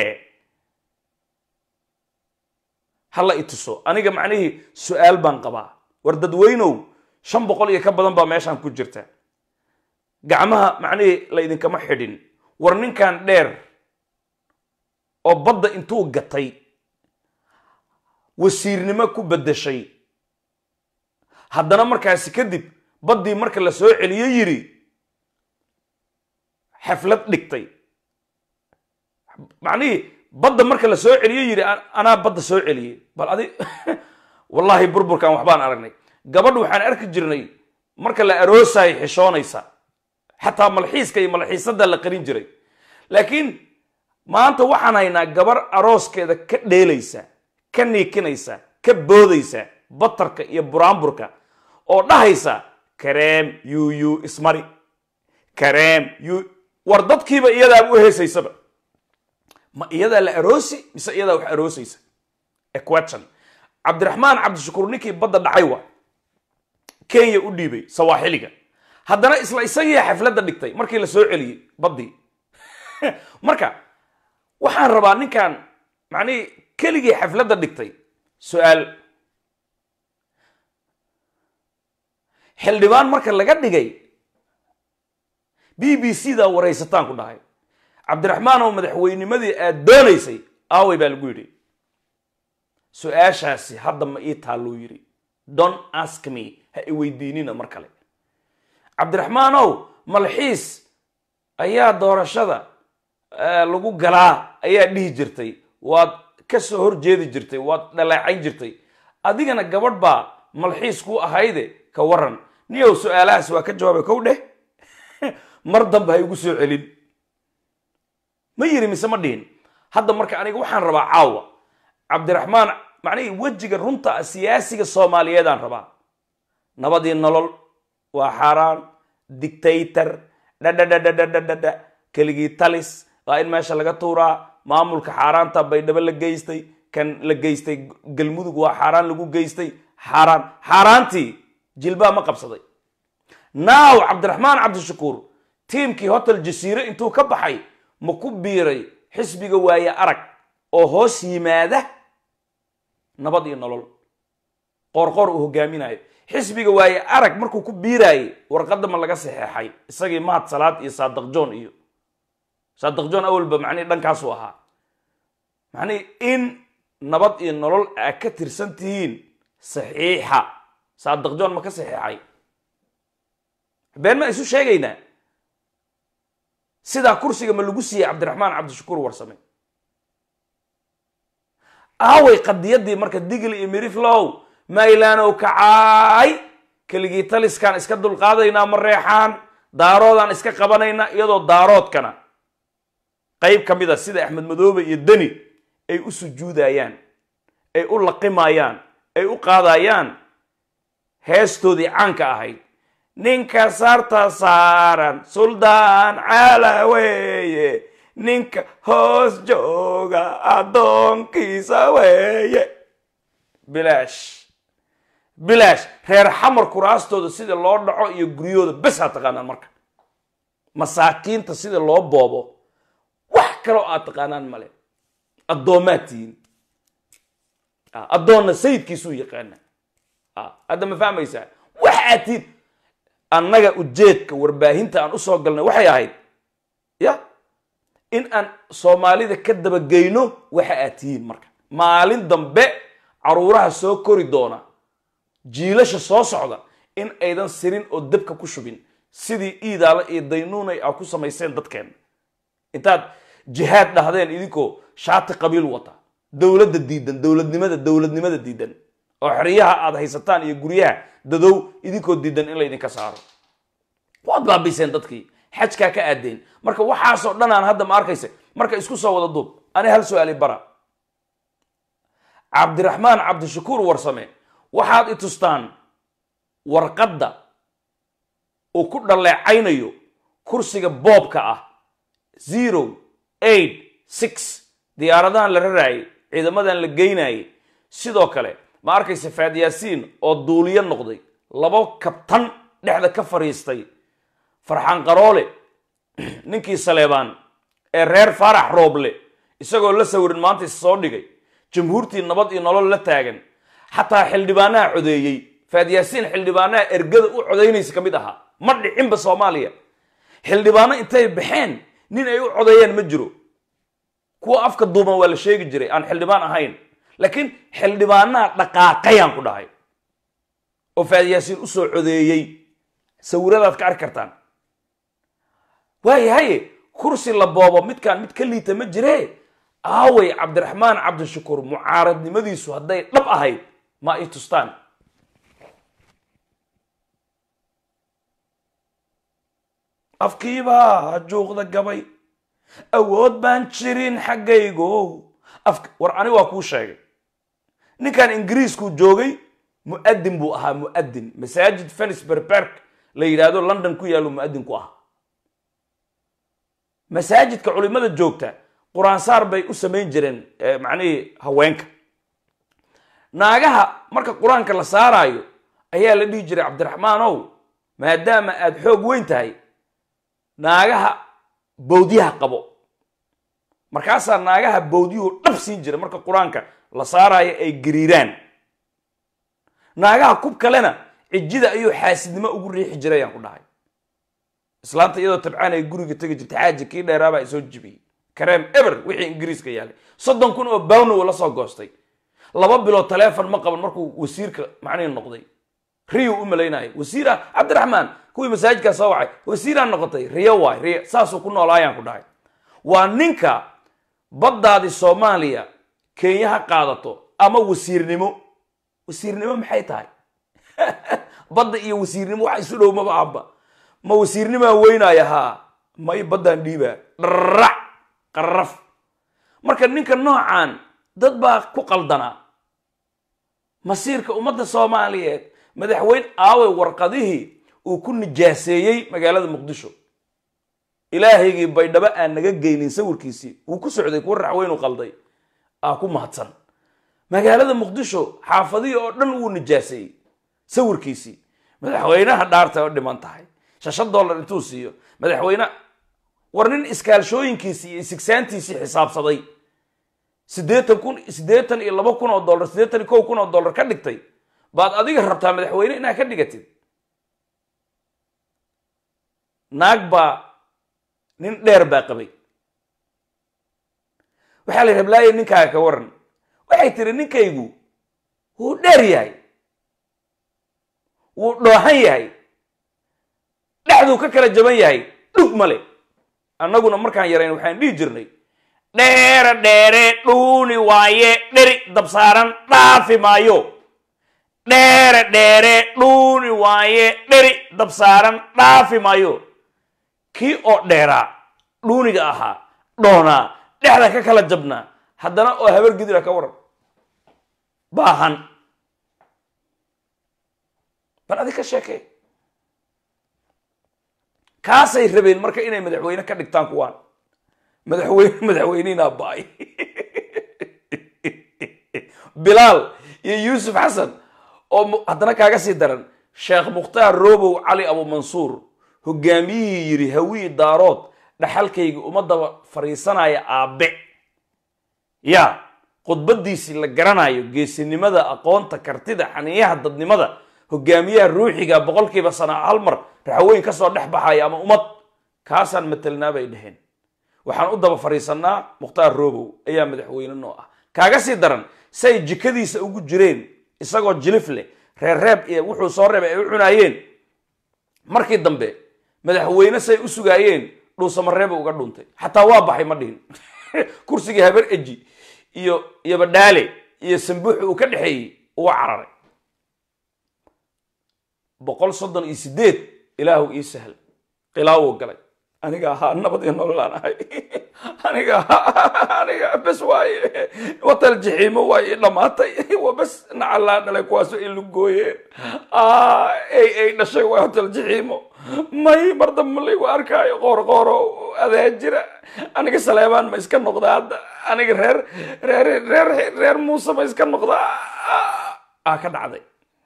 hala ituso aniga macnihii su-aal baan qabaa war dadweynow shan boqol iyo ka badan baa meeshaan ku jirta gacmaha macnihii la idinkama xidhin war ninkan dheer oo badda intuu gatay wasiirnimo ku beddeshay haddana markaasi kadib baddii marka la soo celiyo yidhi xaflad dhigtay macnihii badda marka la soo celiyo yidhi anaa badda soo celiyey bal adi wallaahi burburkan waxbaan aragnay gabadh waxaan arki jirnay marka la aroosayo xishoonaysa xataa malxiiska iyo malxiisada la qarin jiray laakiin maanta waxaan haynaa gabar arooskeeda ka dheelaysa ka niikinaysa ka boodaysa batarka iyo buraanburka oo dhahaysa kareem yuyu ismari kareem yu war dadkiiba iyadaa u heesaysaba ma iyadaa la aroosi mise iyadaa wax aroosaysa equation cabdiraxmaan cabdishakuur ninkii badda dhacay waa kenya u dhiibay sawaaxiliga haddana isla isagii xafladda dhigtay markii la soo celiyey baddii marka waxaan rabaa ninkan macnihii keligii xafladda dhigtay su-aal xildhibaan marka laga dhigay b b c daa waraysataan ku dhahay cabdiraxmaan oo madaxweynimadii aad doonaysay aaway baa lagu yidhi su-aashaasi hadda ma ii taalluu yidhi don ask me ha i weydiinina mar kale cabdiraxmaanow malxiis ayaa doorashada lagu galaa ayaa dhihi jirtay waad ka soo horjeedi jirtay waad dhaleecayn jirtay adigana gabadh baa malxiis ku ahayde ka waran niyow su-aalahaas waa ka jawaabay kow dheh mar dambe ha igu soo celin ma yiri mise ma dhihin hadda marka aniga waxaan rabaa caawa cabdiraxmaan macnihii wejiga runta ah siyaasiga soomaaliyeedaan rabaa nabadii nolol waa xaaraan dictator dhadhadhadhadhadhadha keligii talis waa in meesha laga tuuraa maamulka xaaraanta baydhabo la geystay kan la geystay galmudug waa xaaraan lagu geystay xaaraan xaaraantii jilbaa ma qabsaday naaw cabdiraxmaan cabdishakuur tiimkii hotel jasiire intuu ka baxay ma ku biiray xisbiga waaye arag oo hoos yimaada nabad iyo nolol qoorqoor uu hogaaminayo xisbiga waaye arag markuu ku biiraayey warqadda ma laga saxeexay isagii mahad salaad iyo saadaq john iyo saadaq john awalba macnihi dhankaasuu ahaa macnihi in nabad iyo nolol aa ka tirsan tihiin saxiixa saadaq john ma ka saxeexay been ma isu sheegaynaa sidaa kursiga ma lagu siiyey cabdiraxmaan cabdishakuur warsame aaway qadiyadii marka digil iyo miriflow maylaanow kacaay keligii taliskaan iska dulqaadaynaa ma reexaan daaroodaan iska qabanaynaa iyadoo daaroodkana qayb ka mid a sida axmed madoobe iyo deni ay u sujuudayaan ay u laqimayaan ay u qaadayaan heestoodii caanka ahayd ninka sarta saaran suldaan caala weeye ninka hoos jooga addoonkiisa weeye bilaash bilaash reer xamar kuraastooda sida loo dhaco iyo guryahooda bes aa taqaanaan marka masaakiinta sida loo boobo wax kaloo aad taqaanaan male addoomaad tihiin addoonna sayidkiisuu yaqaana hadda ma fahmaysaa wax aad tihiin annaga ujeedka warbaahinta aan usoo galnay waxay ahayd ya in aan soomaalida ka dabageyno waxa aad tihiin marka maalin dambe caruuraha soo kori doona jiilasha soo socda in aydan sirin oo dabka ku shubin sidii iidaala iyo daynuunay a ku samayseen dadkeen intaad jihaad dhahdeen idinkoo shaati qabiil wata dowladda diidan dowladnimada dowladnimada diidan oo xeryaha aad haysataan iyo guryaha dadow idinkoo diidan in laydinka saaro waad baabiseen dadkii xajkaa ka aadeen marka waxaasoo dhan aan hadda ma arkaysa marka isku soo wada duub ani hal su-aali bara cabdiraxmaan cabdishakuur warsame waxaad i tustaan warqadda uu ku dhaleecaynayo kursiga boobka ah zero eight six diyaaradahan la raraayay ciidamadan la geynayay sidoo kale ma arkaysa faad yaasiin oo duuliyo noqday labo kabtan dhexda ka fadhiistay farxaan qaroole ninkii saleebaan ee reer faarax rooble isagoo la sawirin maanta is soo dhigay jamhuurtii nabad iyo nolol la taagan xataa xildhibaanaha codeeyey faad yaasiin xildhibaanaha ergada u codaynaysa ka mid ahaa ma dhicinba soomaaliya xildhibaano intay baxeen nin ay u codeeyeen ma jiro kuwa afka duuban waa la sheegi jiray aan xildhibaan ahayn laakiin xildhibaanaha dhaqaaqayaan ku dhahay oo faad yaasiin usoo codeeyey sawiradaad ka arki kartaan waayahaye kursi la boobo midkaan mid ka liita ma jire aaway cabdiraxmaan cabdishakuur mucaaradnimadiisu hadday dhab ahayd ma i tustaan afkiibaa juuqda gabay awood baan jirin xaggaygo war ani waa kuu sheegay ninkan ingiriiskuu joogay mu'adin buu ahaa mu'adin masaajid fenisburg park la yidhaahdo london ku yaallo mu'adin ku ah masaajidka culimada joogta qur-aansaar bay u samayn jireen macnihii haweenka naagaha marka qur-aanka la saaraayo ayaa la dhihi jiray cabdiraxmaanow maadaama aada xoog weyn tahay naagaha bawdyaha qabo markaasaa naagaha bawdyuhu dhab siin jira marka qur-aanka la saaraayo ay gariiraan naagaha kub kalena cijida ayuu xaasidnimo ugu riixi jiray ayaan ku dhahay islaanta iyadoo tabcaan ay guriga tegi jirta xaaji kii dheeraabaa soo jibiyey kareem eber wixii ingiriiska yaalay soddon kun oo bawnow la soo goostay laba bilood taleefon ma qaban markuu wasiirka macnihi noqday riyo u malaynayo wasiir ah cabdiraxmaan kuwii masaajidkaa soo wacay wasiiraa noqotay riyo waay riyo saasuu ku noolaayaan ku dhahay waa ninka baddaadi soomaaliya kenya ha qaadato ama wasiirnimo wasiirnimo maxay tahay badda iyo wasiirnimo wax isu dhow maba ahba ma wasiirnimaa weynaaya haa may baddaan dhiibaa dharac qarraf marka ninka noocan dad baa ku qaldanaa masiirka ummadda soomaaliyeed madaxweyne aaway warqadihii uu ku nijaaseeyey magaalada muqdisho ilaahaygii baydhabo aan naga geynin sawirkiisii wuu ku socday kuwa raxweynu qalday aa ku mahadsan magaalada muqdisho xaafadihii oo dhan wuu nijaaseeyey sawirkiisii madaxweynaha dhaarta oo dhiman tahay shashan dollar intuu siiyo madaxweyne war nin iskaalshooyinkiisii iyo isigsaantiisii xisaabsaday siddeetan kun siddeetan iyo laba kun oo dollar siddeetan iyo kow kun oo dollar ka dhigtay baad adiga rabtaa madaxweyne inaad ka dhigatid naag baa nin dheer baa qabay waxaa la yidhi hablaaye ninkaaga ka waran waxay tiri ninkaygu wuu dheer yahay wuu dhoohan yahay dhexduu ka kala jaban yahay dhug male annaguna markaan yarayn waxaan dhihi jirnay dheere dheere dhuuni waaye dheri dabsaaran dhaafi maayo dheere dheere dhuuni waaye dheri dabsaaran dhaafi maayo kii oo dheeraa dhuuniga ahaa dhoonaa dhexda ka kala jabnaa haddana oo habar gidira ka waran baahan bal adi ka sheekee kaasay rabeen marka inay madaxweyne ka dhigtaan kuwaan madaxweyne madaxweynihinaa baay bilaal iyo yuusuf xasan oo mu- haddana kaaga sii daran sheekh mukhtaar robow cali abumansuur hogaamiyihii yidhi hawiyi daarood dhaxalkayga ummadaba fariisanaya aabe ya khudbadiisii la garanayo geesinimada aqoonta kartida xaniyaha dadnimada hogaamiyaha ruuxiga boqolkiiba sana hal mar raxaweyn kasoo dhex baxaya ama ummad kaasaan matelnaa bay dheheen waxaan u daba fariisanaa mukhtaar robow ayaa madaxweyne noo ah kaaga sii daran say jikadiisa ugu jireen isagoo jilif leh reerreeb iyo wuxuu soo reebay ay u cunaayeen markii dambe madaxweyne say u sugaayeen dhuusamareeba uga dhuntay xataa waa baxay ma dhihin kursigii habar eji iyo iyo badhaale iyo sambuuxi uu ka dhexeeyey uga cararay boqol soddon iyo sideed ilaahu ii sahl qilaawo galay aniga ahaa nabad iyo nololaan ahay aniga ahaa aniga bes waaye watal jixiimo waaye ii dhammaatay wa bes nacalaa dhalay kuwaasoo ii lugooyeen ay ay dhashay waa hotel jixiimo may mar dambe laygu arkaayo qoor qooro adaa jira aniga saleebaan ma iska noqdaa hadda aniga reer reer reer reer muuse ma iska noqdaa aa ka dhacday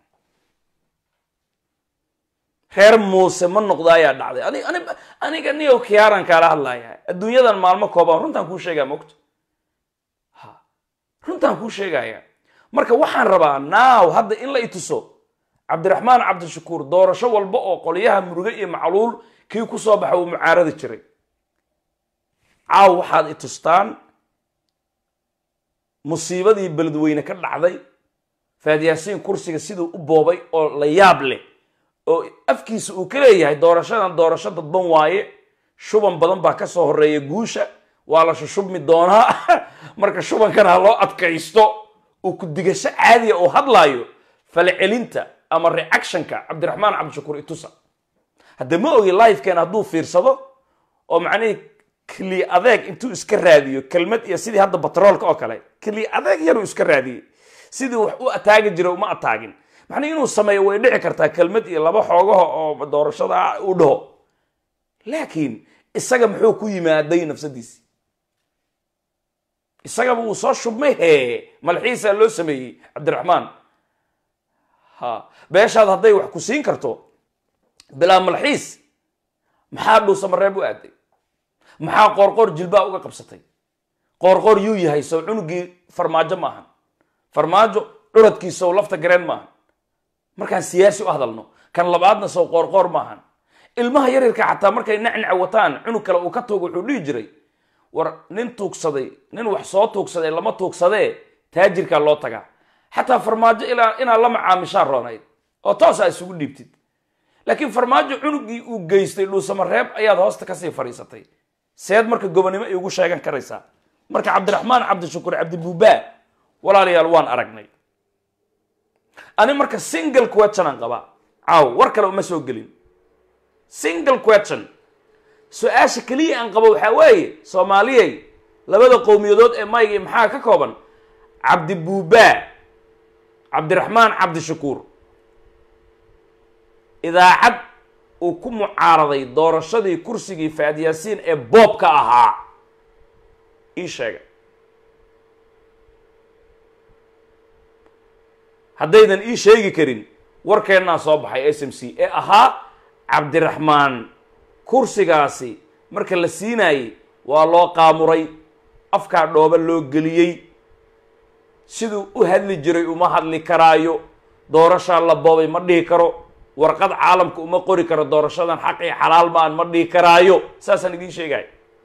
reer muuse ma noqda ayaa dhacday ani ani aniga niyow kiyaaran kaala hadlaya adduunyadan maalmo kooban runtaan kuu sheegaya mogto ha runtaan kuu sheegaya marka waxaan rabaa naaw hadda in la ituso cabdiraxmaan cabdishakuur doorasho walba oo qolyaha muruge iyo macluul kii ku soo baxa uu mucaaradi jiray caaw waxaad itustaan musiibadii beledweyne ka dhacday faadyaasiin kursiga siduu u boobay oo la yaab leh oo afkiisa uu ka leeyahay doorashadan doorasho dadban waaye shuban badan baa ka soo horeeya guusha waa la shushubmi doonaa marka shubankana ha loo adkaysto uu ku digasho caadiya oo hadlaayo falcelinta ama reactionka cabdiraxmaan cabdishakuur itusa hadda ma ogi lifekeena hadduu fiirsado oo macnihii kli adeeg intuu iska raadiyo kelmad iyo sidii hadda batroolka oo kale kli adeeg yaruu iska raadiyey sidii wax u ataagi jira uma ataagin macnii inuu sameeyo way dhici kartaa kelmad iyo laba xoogaha oo doorashada u dhaho laakiin isaga muxuu ku yimaaday nafsadiisi isagaba wuu soo shubmay hee malxiisaa loo sameeyey cabdiraxmaan ha beeshaad hadday wax ku siin karto bilaa malxiis maxaa dhuusamareeb u aaday maxaa qoorqoor jilbaa uga qabsatay qoorqoor yuu yahay sow cunugii farmaajo maahan farmaajo curadkiisow lafta gareen maahan markaan siyaasi u hadalno kan labaadna sow qoorqoor maahan ilmaha yaryarka xataa markay nacnaca wataan cunug kale uu ka tuuga wuxuu dhihi jiray war nin tuugsaday nin wax soo tuugsaday lama tuugsadee taajirkaa loo tagaa xataa farmaajo ilaa inaad la macaamishaan roonayd oo toosaa isugu dhiibtid laakiin farmaajo cunugii uu geystay dhuusamareeb ayaad hoosta kasii fadhiisatay seed marka gobonimo ay ugu sheegan karaysaa marka cabdiraxmaan cabdishakuur cabdibuubaa walaalayaal waan aragnay ani marka single question aan qabaa caaw war kale uma soo gelin single question su-aasha keliya aan qabo waxaa weeye soomaaliyey labada qowmiyadood ee mayga maxaa ka kooban cabdibuubaa cabdiraxmaan cabdishakuur idaacad uu ku mucaaraday doorashadii kursigii faadyaasiin ee boobka ahaa ii sheega haddaydan ii sheegi karin warkeennaa soo baxay s m c ee ahaa cabdiraxmaan kursigaasi marka la siinaayey waa loo qaamuray afkaa dhooba loo geliyey siduu u hadli jiray uma hadli karaayo doorashaa la boobay ma dhihi karo warqad caalamka uma qori karo doorashadan xaq iyo xalaal maan ma dhihi karaayo saasaan idiin sheegaya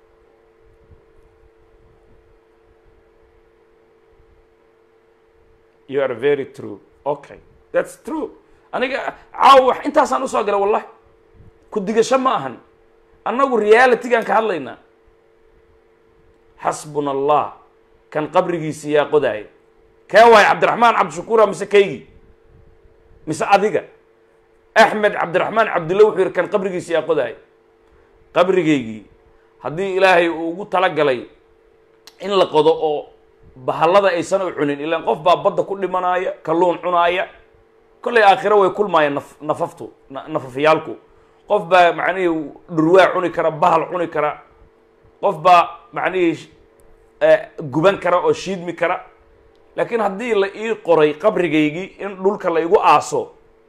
you are very true okay that's true aniga caawa wax intaasaan usoo galay wallahi ku digasho ma ahan annagu realitygaan ka hadlaynaa xasbuna allah kan qabrigiisi yaa qodaaya kee waayo cabdiraxmaan cabdishakuura mise kaygii mise adiga axmed cabdiraxmaan cabdilla wuxuu yidhi kan qabrigiisi yaa qodaaya qabrigaygii haddii ilaahay uu ugu talagalay in la qodo oo bahallada aysan u cunin ilaan qof baa badda ku dhimanaaya kalluun cunaaya kollay aakhiro way kulmaayaan naf nafaftu nafafyaalku qof baa macnihii dhurwaa cuni kara bahal cuni kara qof baa macnihii guban kara oo shiidmi kara laakiin haddii la ii qoray qabrigaygii in dhulka la igu aaso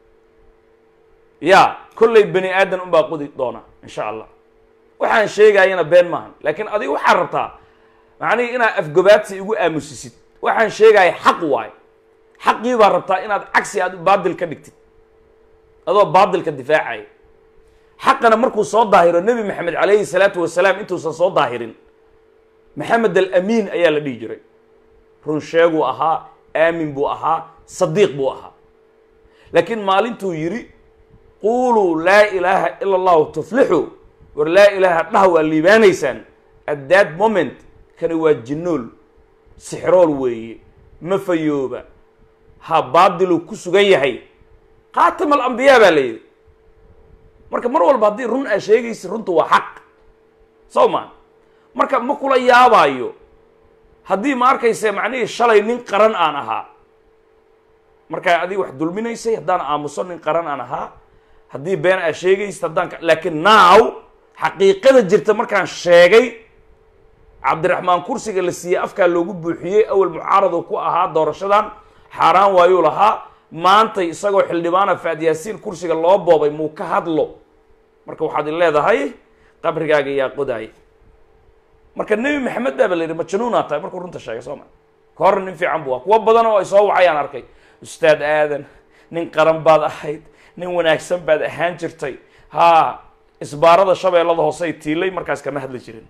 ya kollay bani aadan unbaa qudi doona insha allah waxaan sheegayana been maahan laakiin adiga waxaad rabtaa macnihi inaad afgobaadsi igu aamusisid waxaan sheegaya xaq waayo xaqii baa rabtaa inaad cagsi aad baadil ka dhigtid adoo baadilka difaacaya xaqana markuu soo daahiro nebi maxamed calayhi salaatu wasalaam intuusan soo daahirin maxamed alamiin ayaa la dhihi jiray run sheeguu ahaa aamin buu ahaa sadiiq buu ahaa laakiin maalintuu yidhi quuluu laa ilaaha ila allahu tuflixu war laa ilaaha dhah waa liibaanaysaan at that moment kani waa jinnool sixrool weeye ma fayooba ha baadiluu ku sugan yahay khaatim alambiyaa baa la yidhi marka mar walba haddii run aa sheegaysa runtu waa xaq soo maa marka ma kula yaabaayo haddii ma arkayse macnihii shalay nin qaran aan ahaa markaa adiga wax dulminaysay haddaan aamuso nin qaran aan ahaa haddii been aa sheegaysa haddaan laakiin now xaqiiqada jirta markaan sheegay cabdiraxmaan kursiga la siiyey afkaa loogu buuxiyey awal mucaaradu ku ahaa doorashadan xaaraan waayuu lahaa maantay isagoo xildhibaana faadyaasiin kursiga loo boobay muu ka hadlo marka waxaad i leedahay qabrigaaga yaa qodaay marka nebi maxamed baaba la yidhi majnuunaa tahay markuu runta sheegay soo ma ka horna nin fiican bu ah kuwo badan oo ay soo wacayaan arkay ustaad aadan nin qaran baad ahayd nin wanaagsan baad ahaan jirtay haa isbaarada shabeellada hoosey tiilay markaas kama hadli jirin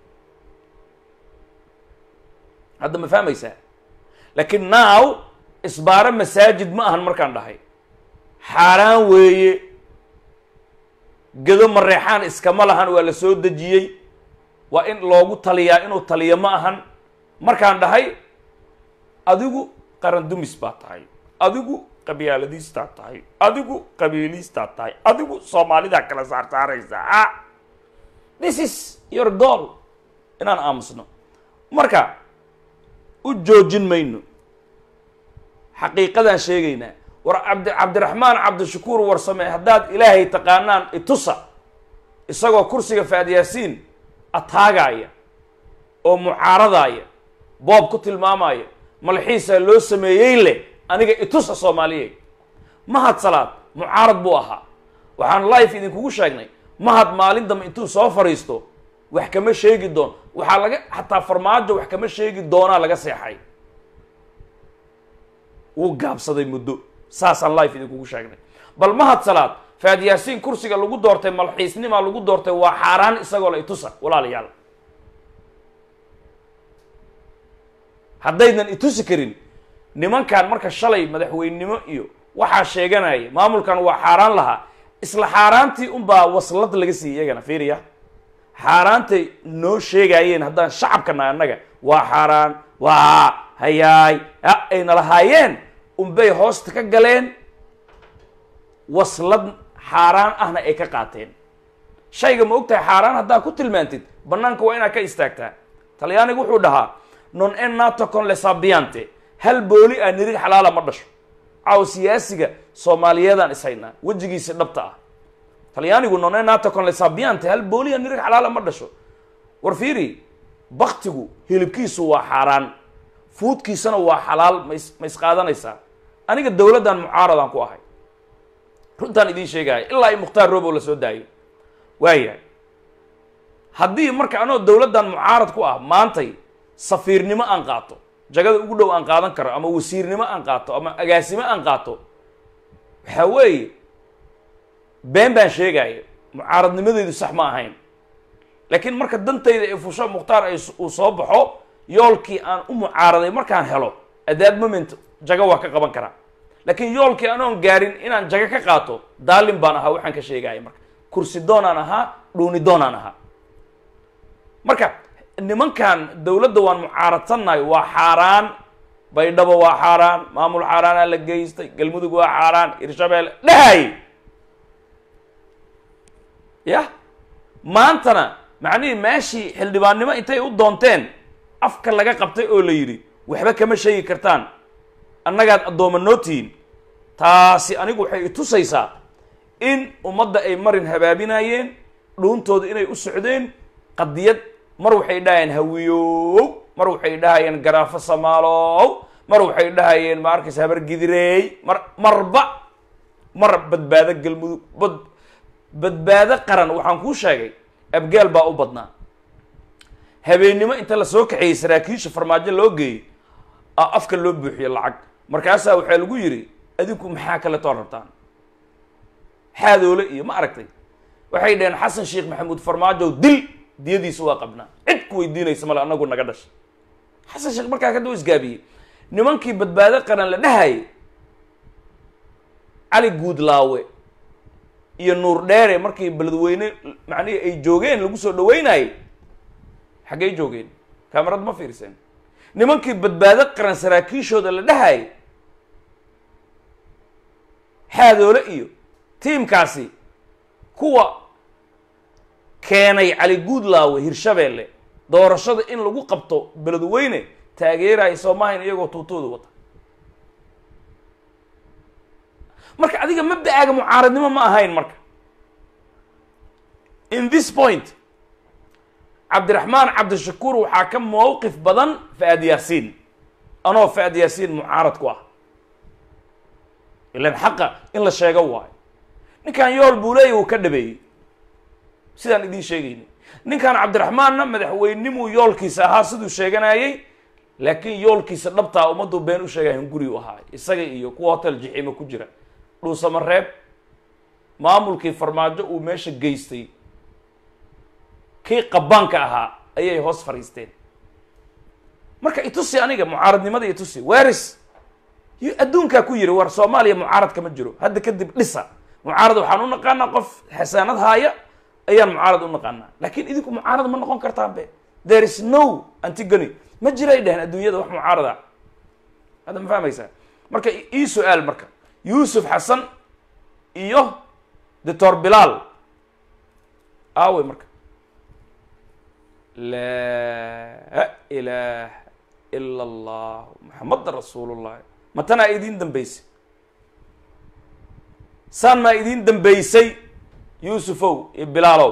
hadda ma fahmaysaa laakiin now isbaaro masaajid ma ahan markaan dhahay xaaraan weeye gedo mareexaan iskama lahan waa la soo dejiyey waa in loogu taliyaa inuu taliyo ma ahan markaan dhahay adigu qaran dumis baa tahay adigu qabyaaladiistaa tahay adigu qabiiliistaa tahay adigu soomaalidaa kala saarsaaraysa a this is your goal inaan aamusno marka u joojin mayno xaqiiqadaan sheegaynaa war cabdi cabdiraxmaan cabdishakuur warsame haddaad ilaahay taqaanaan itusa isagoo kursiga faadyaasiin ataagaya oo mucaaradaya boob ku tilmaamaya malxiisaa loo sameeyey leh aniga itusa soomaaliyeed mahad salaad mucaarad buu ahaa waxaan life idinkugu sheegnay mahad maalin dambe intuu soo fadhiisto wax kama sheegi doon waxaa laga xataa farmaajo wax kama sheegi doonaa laga seexay wuu gaabsaday muddo saasaan life idinkugu sheegnay bal mahad salaad faadyaasiin kursiga lagu doortay malxiisnimaa lagu doortay waa xaaraan isagoo la itusa walaalayaal haddaydan itusi karin nimankan marka shalay madaxweynenimo iyo waxaa sheeganaya maamulkan waa xaaraan lahaa isla xaaraantii unbaa waslad laga siiyey iyagana fiiriya xaaraantay noo sheegaayeen haddaan shacabkana annaga waa xaaraan waa hayaay ayna lahaayeen unbay hoosta ka galeen waslad xaaraan ahna ay ka qaateen shayga ma og tahay xaaraan haddaa ku tilmaantid bannaanka waa inaad ka istaagtaa talyaanigu wuxuu dhahaa non en nato con le sabiante hal booli ah nirig xalaala ma dhasho caaw siyaasiga soomaaliyeedaan ishaynaa wejigiisi dhabta ah talyaanigu non en nato con le sabiante hal booli ah nirig xalaala ma dhasho war fiiri baktigu hilibkiisu waa xaaraan fuudkiisana waa xalaal mas ma isqaadanaysaa aniga dowladdan mucaaradaan ku ahay runtaan idiin sheegaya ilaa i mukhtaar robow la soo daayo waayahay haddii marka anoo dowladdan mucaarad ku ah maantay safiirnimo aan qaato jagada ugu dhow aan qaadan karo ama wasiirnimo aan qaato ama agaasimo aan qaato waxaa weeye been baan sheegaya mucaaradnimadeydu sax ma ahayn laakiin marka dantayda ee fusho mukhtaar ay uu soo baxo yoolkii aan u mucaaraday markaan helo at that moment jago waa ka qaban karaa laakiin yoolkii anoon gaarin inaan jago ka qaato daalin baan ahaa waxaan ka sheegaya marka kursi doonaan ahaa dhuuni doonaan ahaa marka nimankan dowladda waan mucaaradsannahay waa xaaraan baydhabo waa xaaraan maamul xaaraanaa la geystay galmudug waa xaaraan hirshabeelle dhahay yah maantana macnihii meeshii xildhibaannimo intay u doonteen afka laga qabtay oo la yidhi waxba kama sheegi kartaan annagaad addooma noo tihiin taasi anigu waxay itusaysaa in ummadda ay marin habaabinayeen dhuuntooda inay u socdeen qadiyad mar waxay dhahayeen hawiyow mar waxay dhahayeen garaafo samaalow mar waxay dhahayeen ma arkaysa habar gidireey mar marba mar badbaado galmudug bad badbaado qaran waxaan kuu sheegay abgaal baa u badnaa habeennimo inta lasoo kaxeeyey saraakiisha farmaajo loo geeyey a afka loo buuxiyo lacag markaasaa waxaa lagu yidhi adinku maxaa kale too rabtaan xaadoole iyo ma aragtay waxay dhaheen xasan sheekh maxamuud farmaajow dil diyadiisa waa qabnaa cid ku weydiinaysa male anagu naga dhashay xasan sheekh markaa kadib u isgaabiyey nimankii badbaado qaran la dhahayay cali guudlaawe iyo nuur dheere markii beledweyne macnihii ay joogeen lagu soo dhaweynayay xaggay joogeen kaamarad ma fiirseen nimankii badbaado qaran saraakiishooda la dhahayay xaadoole iyo tiimkaasi kuwa keenay cali guudlaawe hirshabeelle doorashada in lagu qabto beledweyne taageeraya soomaaliyan iyagoo tuutooda wata marka adiga mabda'aaga mucaaradnimo ma ahayn marka in this point cabdiraxmaan cabdishakuur waxaa ka mowqif badan faad yaasiin anoo faad yaasiin mucaarad ku ah ilan xaqa in la sheego waayo ninkan yool buu leeya uu ka dhabeeyey sidaan idiin sheegayna ninkan cabdiraxmaanna madaxweynimuu yoolkiisa ahaa siduu sheeganayey laakiin yoolkiisa dhabtaa ummaddu been u sheegayan guri u ahaa isaga iyo kuwa hotel jixiima ku jira dhuusamareeb maamulkii farmaajo uu meesha geystay kii qabaanka ahaa ayay hoos fadhiisteen marka itusi aniga mucaaradnimada itusi waris y adduunkaa ku yiri war soomaaliya mucaarad kama jiro hadda kadib dhisa mucaarad waxaan u naqaanaa qof xasaanad haaya ayaan mucaarad u naqaanaa laakiin idinku mucaarad ma noqon kartaan be there is no antigony ma jiray dheheen adduunyada wax mucaarad ah hadda ma fahmaysaa marka ii su-aal marka yuusuf xasan iyo doctor bilaal aawey marka laa ilaah ila allah maxamada rasuulullahi ma tanaa idiin dambeysay saan maa idiin dambeysay yuusufow iyo bilaalow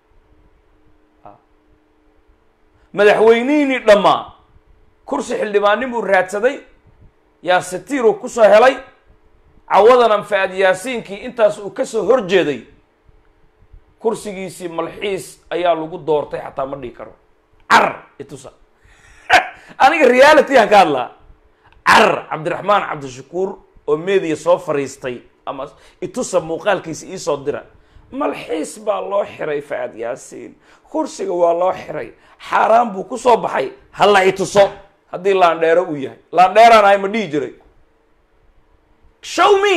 madaxweynihiinii dhammaa kursi xildhibaannimuu raadsaday yaa satiiruu kusoo helay cawadanan fa-ad yaasiinkii intaas uu ka soo horjeeday kursigiisii malxiis ayaa lagu doortay xataa ma dhihi karo car itusa aniga reality aan ka hadlaa car cabdiraxmaan cabdishakuur oo meediya soo fariistay ama itusa muuqaalkiisa iisoo dira malxiis baa loo xiray fa-ad yaasiin kursiga waa loo xiray xaaraan buu ku soo baxay hala ituso haddii laandheero uu yahay laandheeraan ahay ma dhihi jiray show me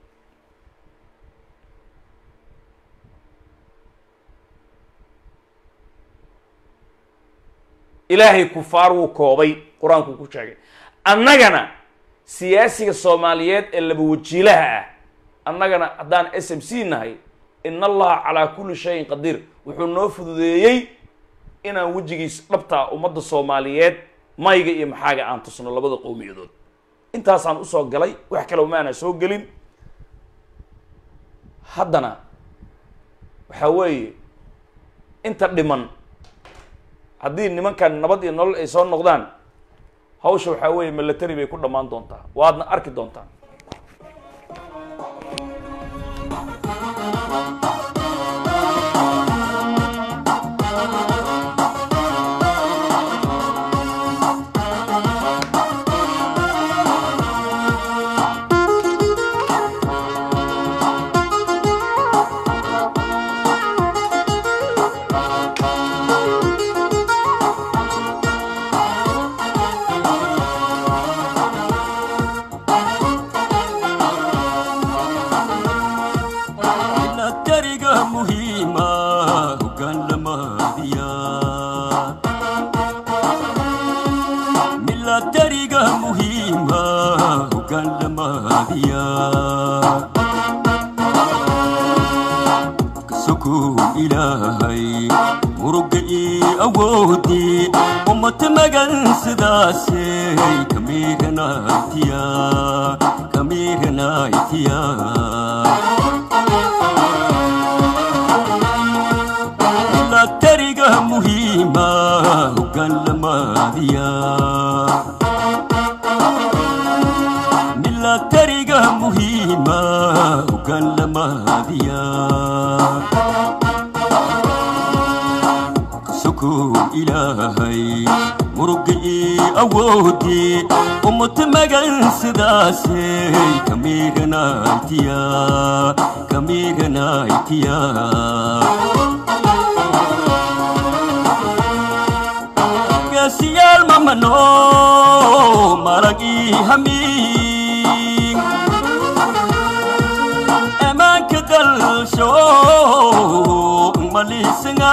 ilaahay kufaar wuu koobay qur-aanku ku sheegay annagana siyaasiga soomaaliyeed ee laba wajiilaha ah annagana haddaan s m c nahay in allaha calaa kulli shayin qadiir wuxuu noo fududeeyey inaan wejigiis dhabtaa ummadda soomaaliyeed mayga iyo maxaaga aan tusno labada qowmiyadood intaasaan usoo galay wax kale maana soo gelin haddana waxaa weeye inta dhiman haddii nimankan nabad iyo nolol ay soo noqdaan hawsha waxaa weeye milatary bay ku dhammaan doontaa waadna arki doontaan milatariga muhiima hoggaan lamaadiya milatariga muhiima hoggaan lamaadiya kasokow ilaahay muruga ii awoodii ummata magan sidaasey kamiiranaytiya kamiiranaytiya milatariga muhiima hoggaan lamaadiya maadiya sukow ilaahay muruga ii awoodii ummata magan sidaasey kamiiranaytiya kamiiranaytiya gaasiyaal mamano maragii hamiin emanka dalsho malisanga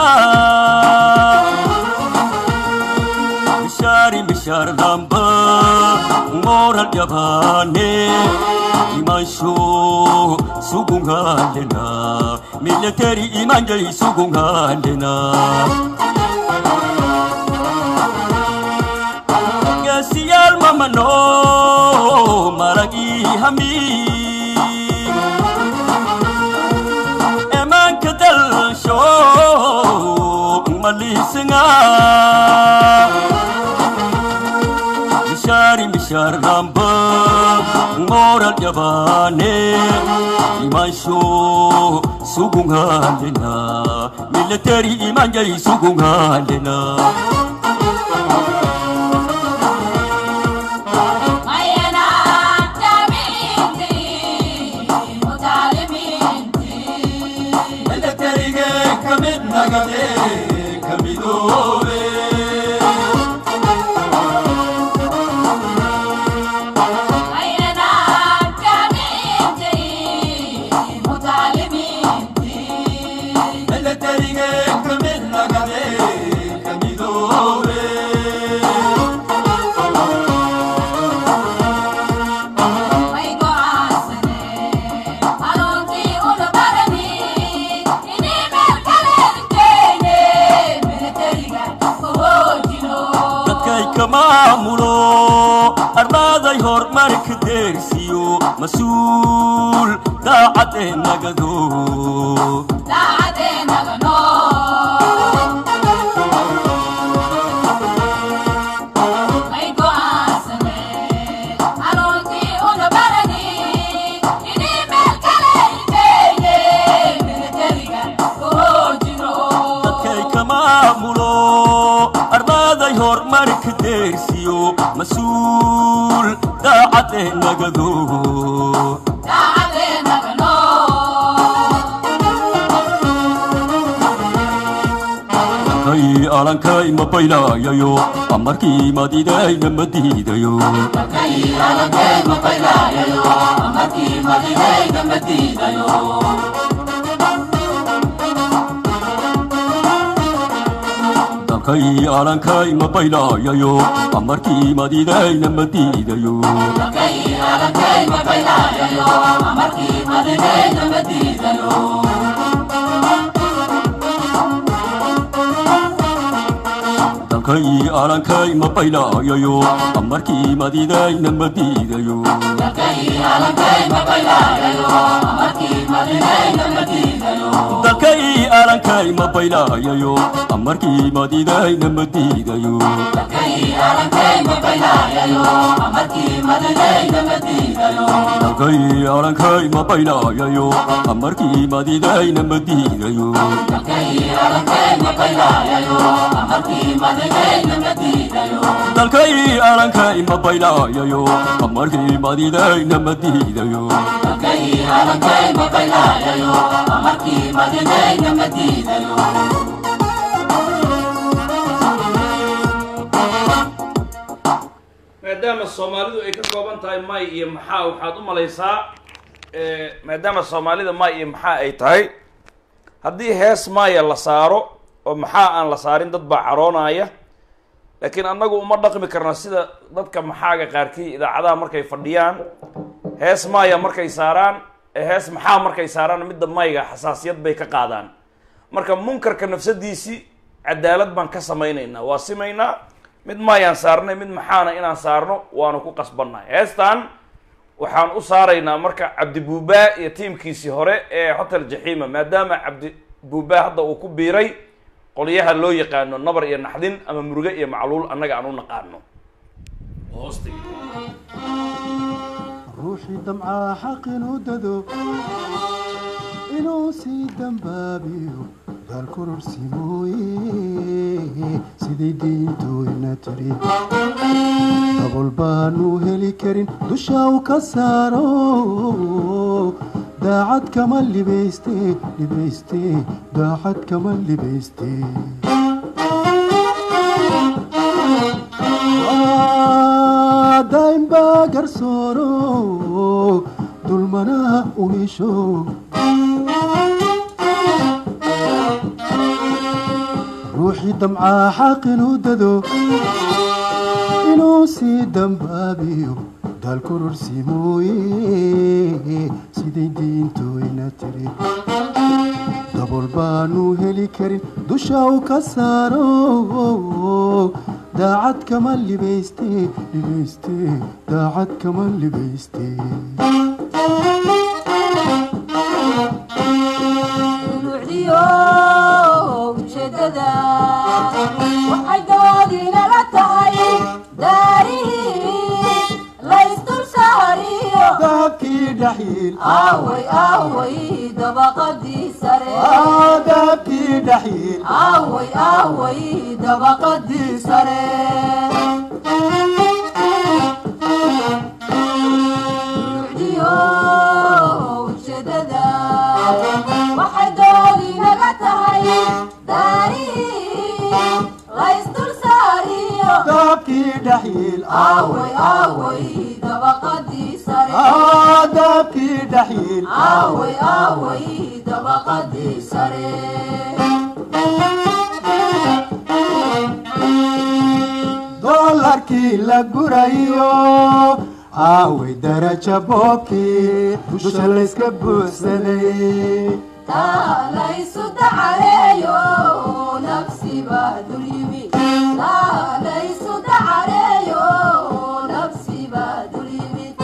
mishari mishar damba moral yabane imansho sugungalena military imanjai sugungalena gasiyal mamano maragi hami emanka dalsho malisinga mishari mishar ramba moral yabane imansho sugungalena military imanjai sugungalena Elektrike kamid nagade kamidobe Elektrike kamid nagade kamidobe dadkay ka maamulo ardaaday horumarka deersiyo mas-uul daacadee nagado dadkay ka maamulo ardaaday horumarka deersiyo mas-uul daacadee nagado kay alankay ma baylayayo amarkii madidayna ma diidayo dalkay alankay ma baylayayo amarkii madidayna ma diidayo dalkay alankay ma baylayayo amarkii madidayna ma diidayo dalkay alankay ma baylayayo amarkii madidayna ma diidayo dalkay alankay ma baylayayo amarkii madidayna ma diidayo dalkay alankay ma baylayayo amarkii madidayna ma diidayo maadaama soomaalidu ay ka kooban tahay may iyo maxaa waxaad u malaysaa maadaama soomaalida may iyo maxaa ay tahay haddii hees maya la saaro oo maxaa aan la saarin dad baa caroonaya laakiin annagu uma dhaqmi karna sida dadka maxaaga qaarkii idaacadaha markay fadhiyaan hees maya markay saaraan ee hees maxaa markay saaraan midda mayga xasaasiyad bay ka qaadaan marka munkarka nafsadiisii cadaalad baan ka samaynaynaa waa simaynaa mid maayaan saarnay mid maxaana inaan saarno waanu ku qasbannahay heestan waxaan u saaraynaa marka cabdi buubaa iyo tiimkiisii hore ee hotel jaxiima maadaama cabdi buubaa hadda uu ku biiray qolyaha loo yaqaano nabar iyo naxdin ama muruge iyo macluul annaga aan u naqaano ruuxii damcaa xaq inuu dado inuu sii dambaabiyo daal kororsi mooye siday diintooyna tiri dabol baanu heli karin dusha u ka saaro daacad kama libayste libayste daacad kama libayste daa'im baa garsooro dulmanaha u hesho ruuxii damcaa xaqinuu dado inuu sii dambaabiyo daal kororsi mooye siday diintooyna tiri dabol baanu heli karin dusha u ka saaro daacad kama libayste libayste daacad kama libayste ujeedada waxay doodinala tahay daarihii laysdul saariyo dahabkii dhaxiil aaway aaway dabaqadii sare dahabkii dhaxiil aaway aaway dabaqadii sare ruucdiyo ujeedada waxay doodinaga tahay daarihii laysdul saariyo dahabkii dhaxiil aaway aaway dabaqadii sare dahabkii dhaxiil aaway aaway dabaqadii sare doolarkii la gurayo aaway daraja boobkii dusha layska buuxsaday taa laysu dacareeyo nafsiba dul yimi taa laysu dacareeyo nafsiba dul yimid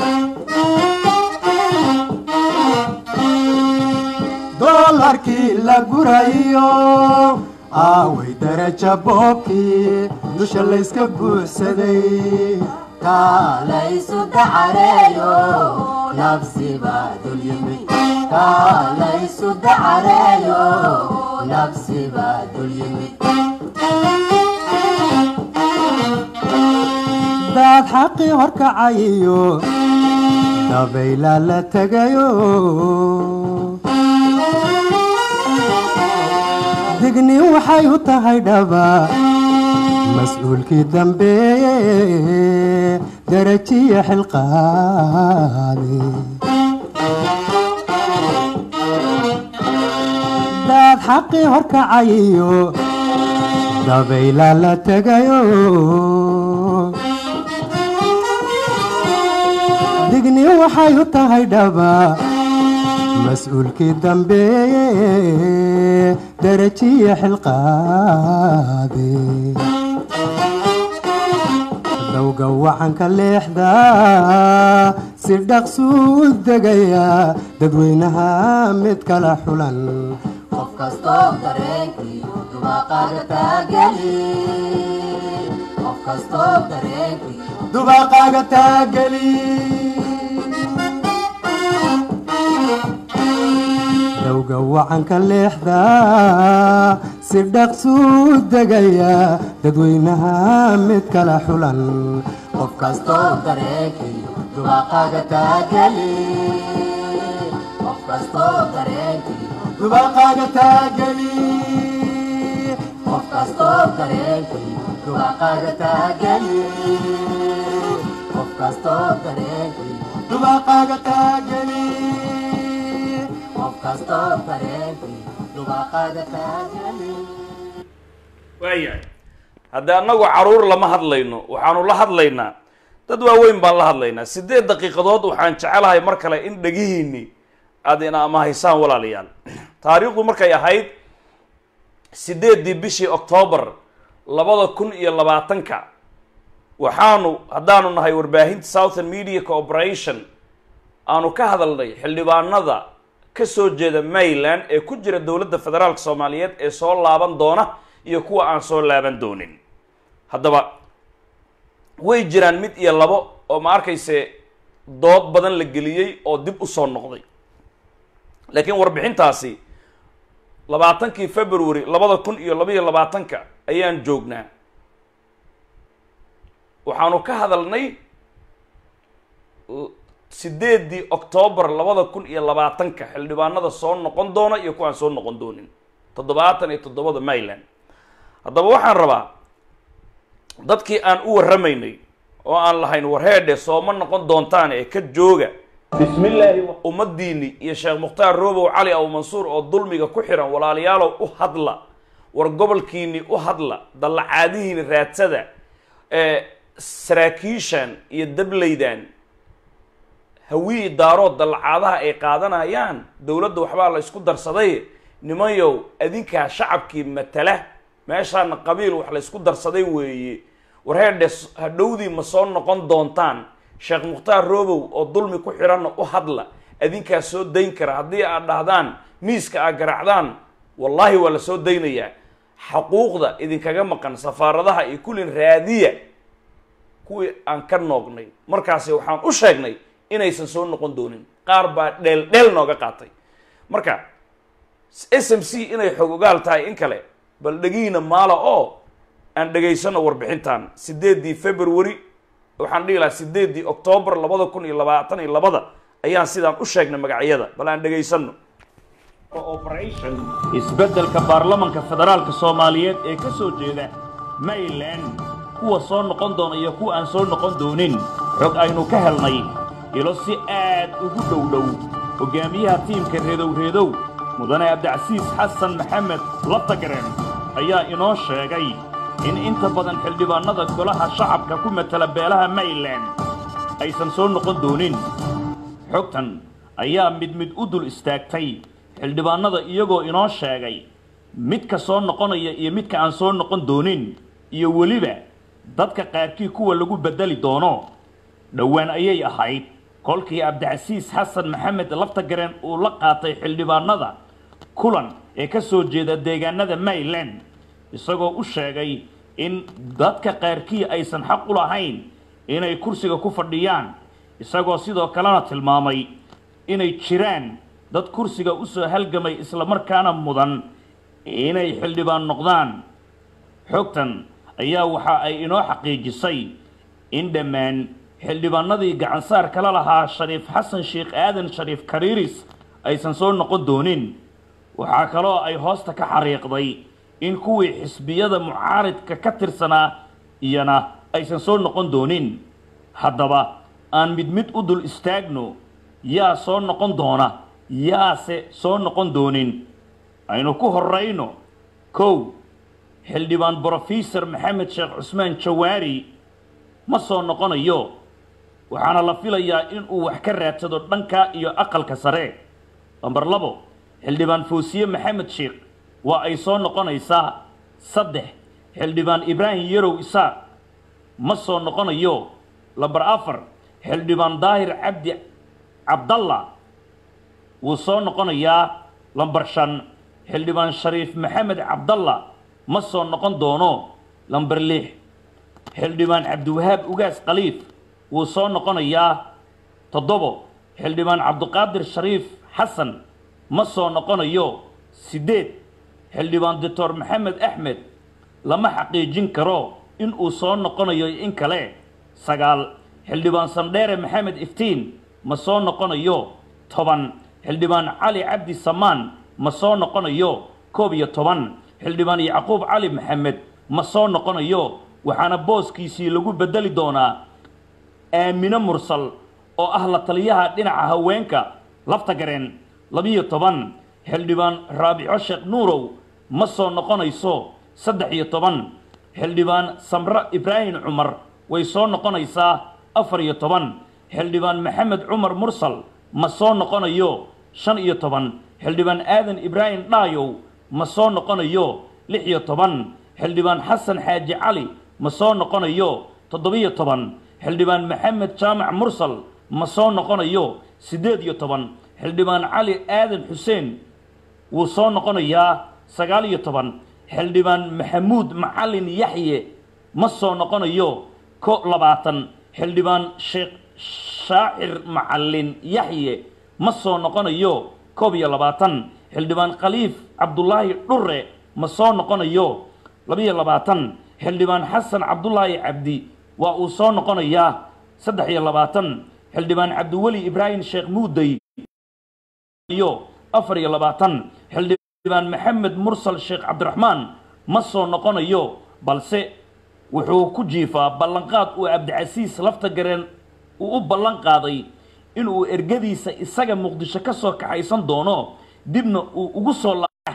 doolarkii la gurayo aaway daraja boobkii dusha layska buuxsaday taa laysu dacareeyo nafsiba dul yimid taa laysu dacareeyo nafsiba dul yimid daad xaqii horkacayiyo dabayla la tegayo dignin waxay u tahay dhaba mas-uulkii dambeeye darajiya xilqaade daad xaqii horkacayiyo dabayla la tegayo digni waxay u tahay dhaba mas-uulkii dambeeye darajiya xilqaade dowga wacanka leexda si dhaqsuu degaya dadweynaha mid kala xulan qof kastoo dareenkiiyo dubaaqaaga taageli qof kastoo dareenkiiyo dubaaqaaga taageli dowga wacanka leexda si dhaqsuu degaya dadweynaha mid kala xulan qof kastoo dareenkiiyo dubaaqaaga taageli qof kastoo dareenkiiyo dubaaqaaga taageli qof kastoo dareenkiiyo dubaaqaaga taageli qof kastoo dareenkiiyo dubaaqaaga taageli qof kastoo dareenkiiyo dubaaqaaga taageli waayahay haddii annagu caruur lama hadlayno waxaanu la hadlaynaa dad waaweyn baan la hadlaynaa siddeed daqiiqadood waxaan jecelahay mar kale in dhegihiinni aad ina amahaysaan walaalayaal taariikhdu markay ahayd siddeeddii bishii octoobar labada kun iyo labaatanka waxaanu haddaanu nahay warbaahinta southern media cooperation aanu ka hadalnay xildhibaanada ka soo jeeda maryland ee ku jira dowladda federaalka soomaaliyeed ee soo laaban doona iyo kuwa aan soo laaban doonin haddaba way jiraan mid iyo labo oo ma arkayse dood badan la geliyey oo dib u soo noqday laakiin warbixintaasi labaatankii february labada kun iyo labaiyo labaatanka ayaan joognaa waxaanu ka hadalnay sideedii octoobar labada kun iyo labaatanka xildhibaanada soo noqon doona iyo kuwaan soo noqon doonin toddobaatan iyo toddobada mayland haddaba waxaan rabaa dadkii aan u warramaynay oo aan lahayn warheedhe sooma noqon doontaan ee ka jooga bismillaahi ummadiini iyo sheekh mukhtaar roobow cali aw mansuur oo dulmiga ku xiran walaalayaalow u hadla war gobolkiini u hadla dallacaadihiini raadsada ee saraakiishan iyo dableydan hawii daarood dallacaadaha ay qaadanayaan dowladda waxbaa la isku darsaday nimanyow adinkaa shacabkii matala meeshaana qabiil wax la isku darsaday weeye warheedhe hadhowdii ma soo noqon doontaan sheekh mukhtaar roobow oo dulmi ku xiranna u hadla adinkaa soo dayn kara haddii aad dhahdaan miiska aad garaacdaan wallaahi waa la soo daynayaa xaquuqda idinkaga maqan safaaradaha iyo kullin raadiya kuwii aan ka noognay markaasi waxaan u sheegnay inaysan soo noqon doonin qaar baa dheel dheel nooga qaatay marka s m c inay xog ogaal tahay in kale bal dhegiina maala oo aan dhegaysano warbixintan sideedii february waxaan dhihi lahaa sideedii octoobar labada kun iyo labaatan iyo labada ayaan sidaan u sheegnay magacyada bal aan dhegaysano operation isbeddelka baarlamanka federaalka soomaaliyeed ee ka soo jeeda mayland kuwa soo noqon doona iyo kuwa aan soo noqon doonin xog aynu ka helnay ilo si aad ugu dhow dhow hogaamiyaha tiimka reedow-reedow mudane cabdicasiis xasan maxamed labtagaren ayaa inoo sheegay in inta badan xildhibaannada golaha shacabka ku matala beelaha mayland aysan soo noqon doonin xogtan ayaa mid mid u dul istaagtay xildhibaannada iyagoo inoo sheegay midka soo noqonaya iyo midka aan soo noqon doonin iyo weliba dadka qaarkii kuwa lagu beddeli doono dhowaan ayay ahayd kolkii cabdicasiis xasan maxamed laftagaren uu la qaatay xildhibaannada kulan ee ka soo jeeda deegaanada mayland isagoo u sheegay in dadka qaarkii aysan xaq u lahayn inay kursiga ku fadhiyaan isagoo sidoo kalena tilmaamay inay jiraan dad kursiga u soo halgamay islamarkaana mudan inay xildhibaan noqdaan xogtan ayaa waxa ay inoo xaqiijisay in dhammaan xildhibaanadii gacansaar kala lahaa shariif xasan sheekh aadan shariif kariiris aysan soo noqon doonin waxaa kaloo ay hoosta ka xariiqday in kuwii xisbiyada mucaaridka ka tirsanaa iyana aysan soo noqon doonin haddaba aan mid mid u dul istaagno yaa soo noqon doona yaase soo noqon doonin aynu ku horrayno kow xildhibaan brofesor maxamed sheekh cusmaan jawaari ma soo noqonayo waxaana la filayaa inuu wax ka raadsado dhanka iyo aqalka sare lambar labo xildhibaan foosiye maxamed sheekh waa ay soo noqonaysaa saddex xildhibaan ibraahim yarow isaaq ma soo noqonayo lambar afar xildhibaan daahir cabdi cabdalla wuu soo noqonayaa lambar shan xildhibaan shariif maxamed cabdalla ma soo noqon doono lambar lix xildhibaan cabdiwahaab ugaas khaliif wuu soo noqonayaa toddobo xildhibaan cabdiqaadir shariif xasan ma soo noqonayo siddeed xildhibaan doctor maxamed axmed lama xaqiijin karo in uu soo noqonayo in kale sagaal xildhibaan sandheere maxamed iftiin ma soo noqonayo toban xildhibaan cali cabdi samaan ma soo noqonayo koob iyo toban xildhibaan yacquub cali maxamed ma soo noqonayo waxaana booskiisii lagu beddeli doonaa aamine mursal oo ah la taliyaha dhinaca haweenka laftagareen labiyo toban xildhibaan raabico sheekh nuurow ma soo noqonayso saddex iyo toban xildhibaan samre ibraahim cumar way soo noqonaysaa afar iyo toban xildhibaan maxamed cumar mursal ma soo noqonayo shan iyo toban xildhibaan aadan ibraahim dhaayow ma soo noqonayo lix iyo toban xildhibaan xasan xaaji cali ma soo noqonayo toddobiyo toban xildhibaan maxamed jaamac mursal ma soo noqonayo siddeed iyo toban xildhibaan cali aadan xuseen wuu soo noqonayaa sagaal iyo toban xildhibaan maxamuud macalin yaxye ma soo noqonayo ko labaatan xildhibaan sheekh shaacir macalin yaxye ma soo noqonayo koob iyo labaatan xildhibaan khaliif cabdulaahi dhure ma soo noqonayo labiyo labaatan xildhibaan xasan cabdulaahi cabdi waa uu soo noqonayaa saddex iyo labaatan xildhibaan cabdiweli ibraahim sheekh muudey iyo afar iyo labaatan xildhibaan maxamed mursal sheekh cabdiraxmaan ma soo noqonayo balse wuxuu ku jiifaa ballanqaad uu cabdicasiis lafta gareen uu u ballan qaaday inuu ergadiisa isaga muqdisho ka soo kaxaysan doono dibna uu ugu soo laa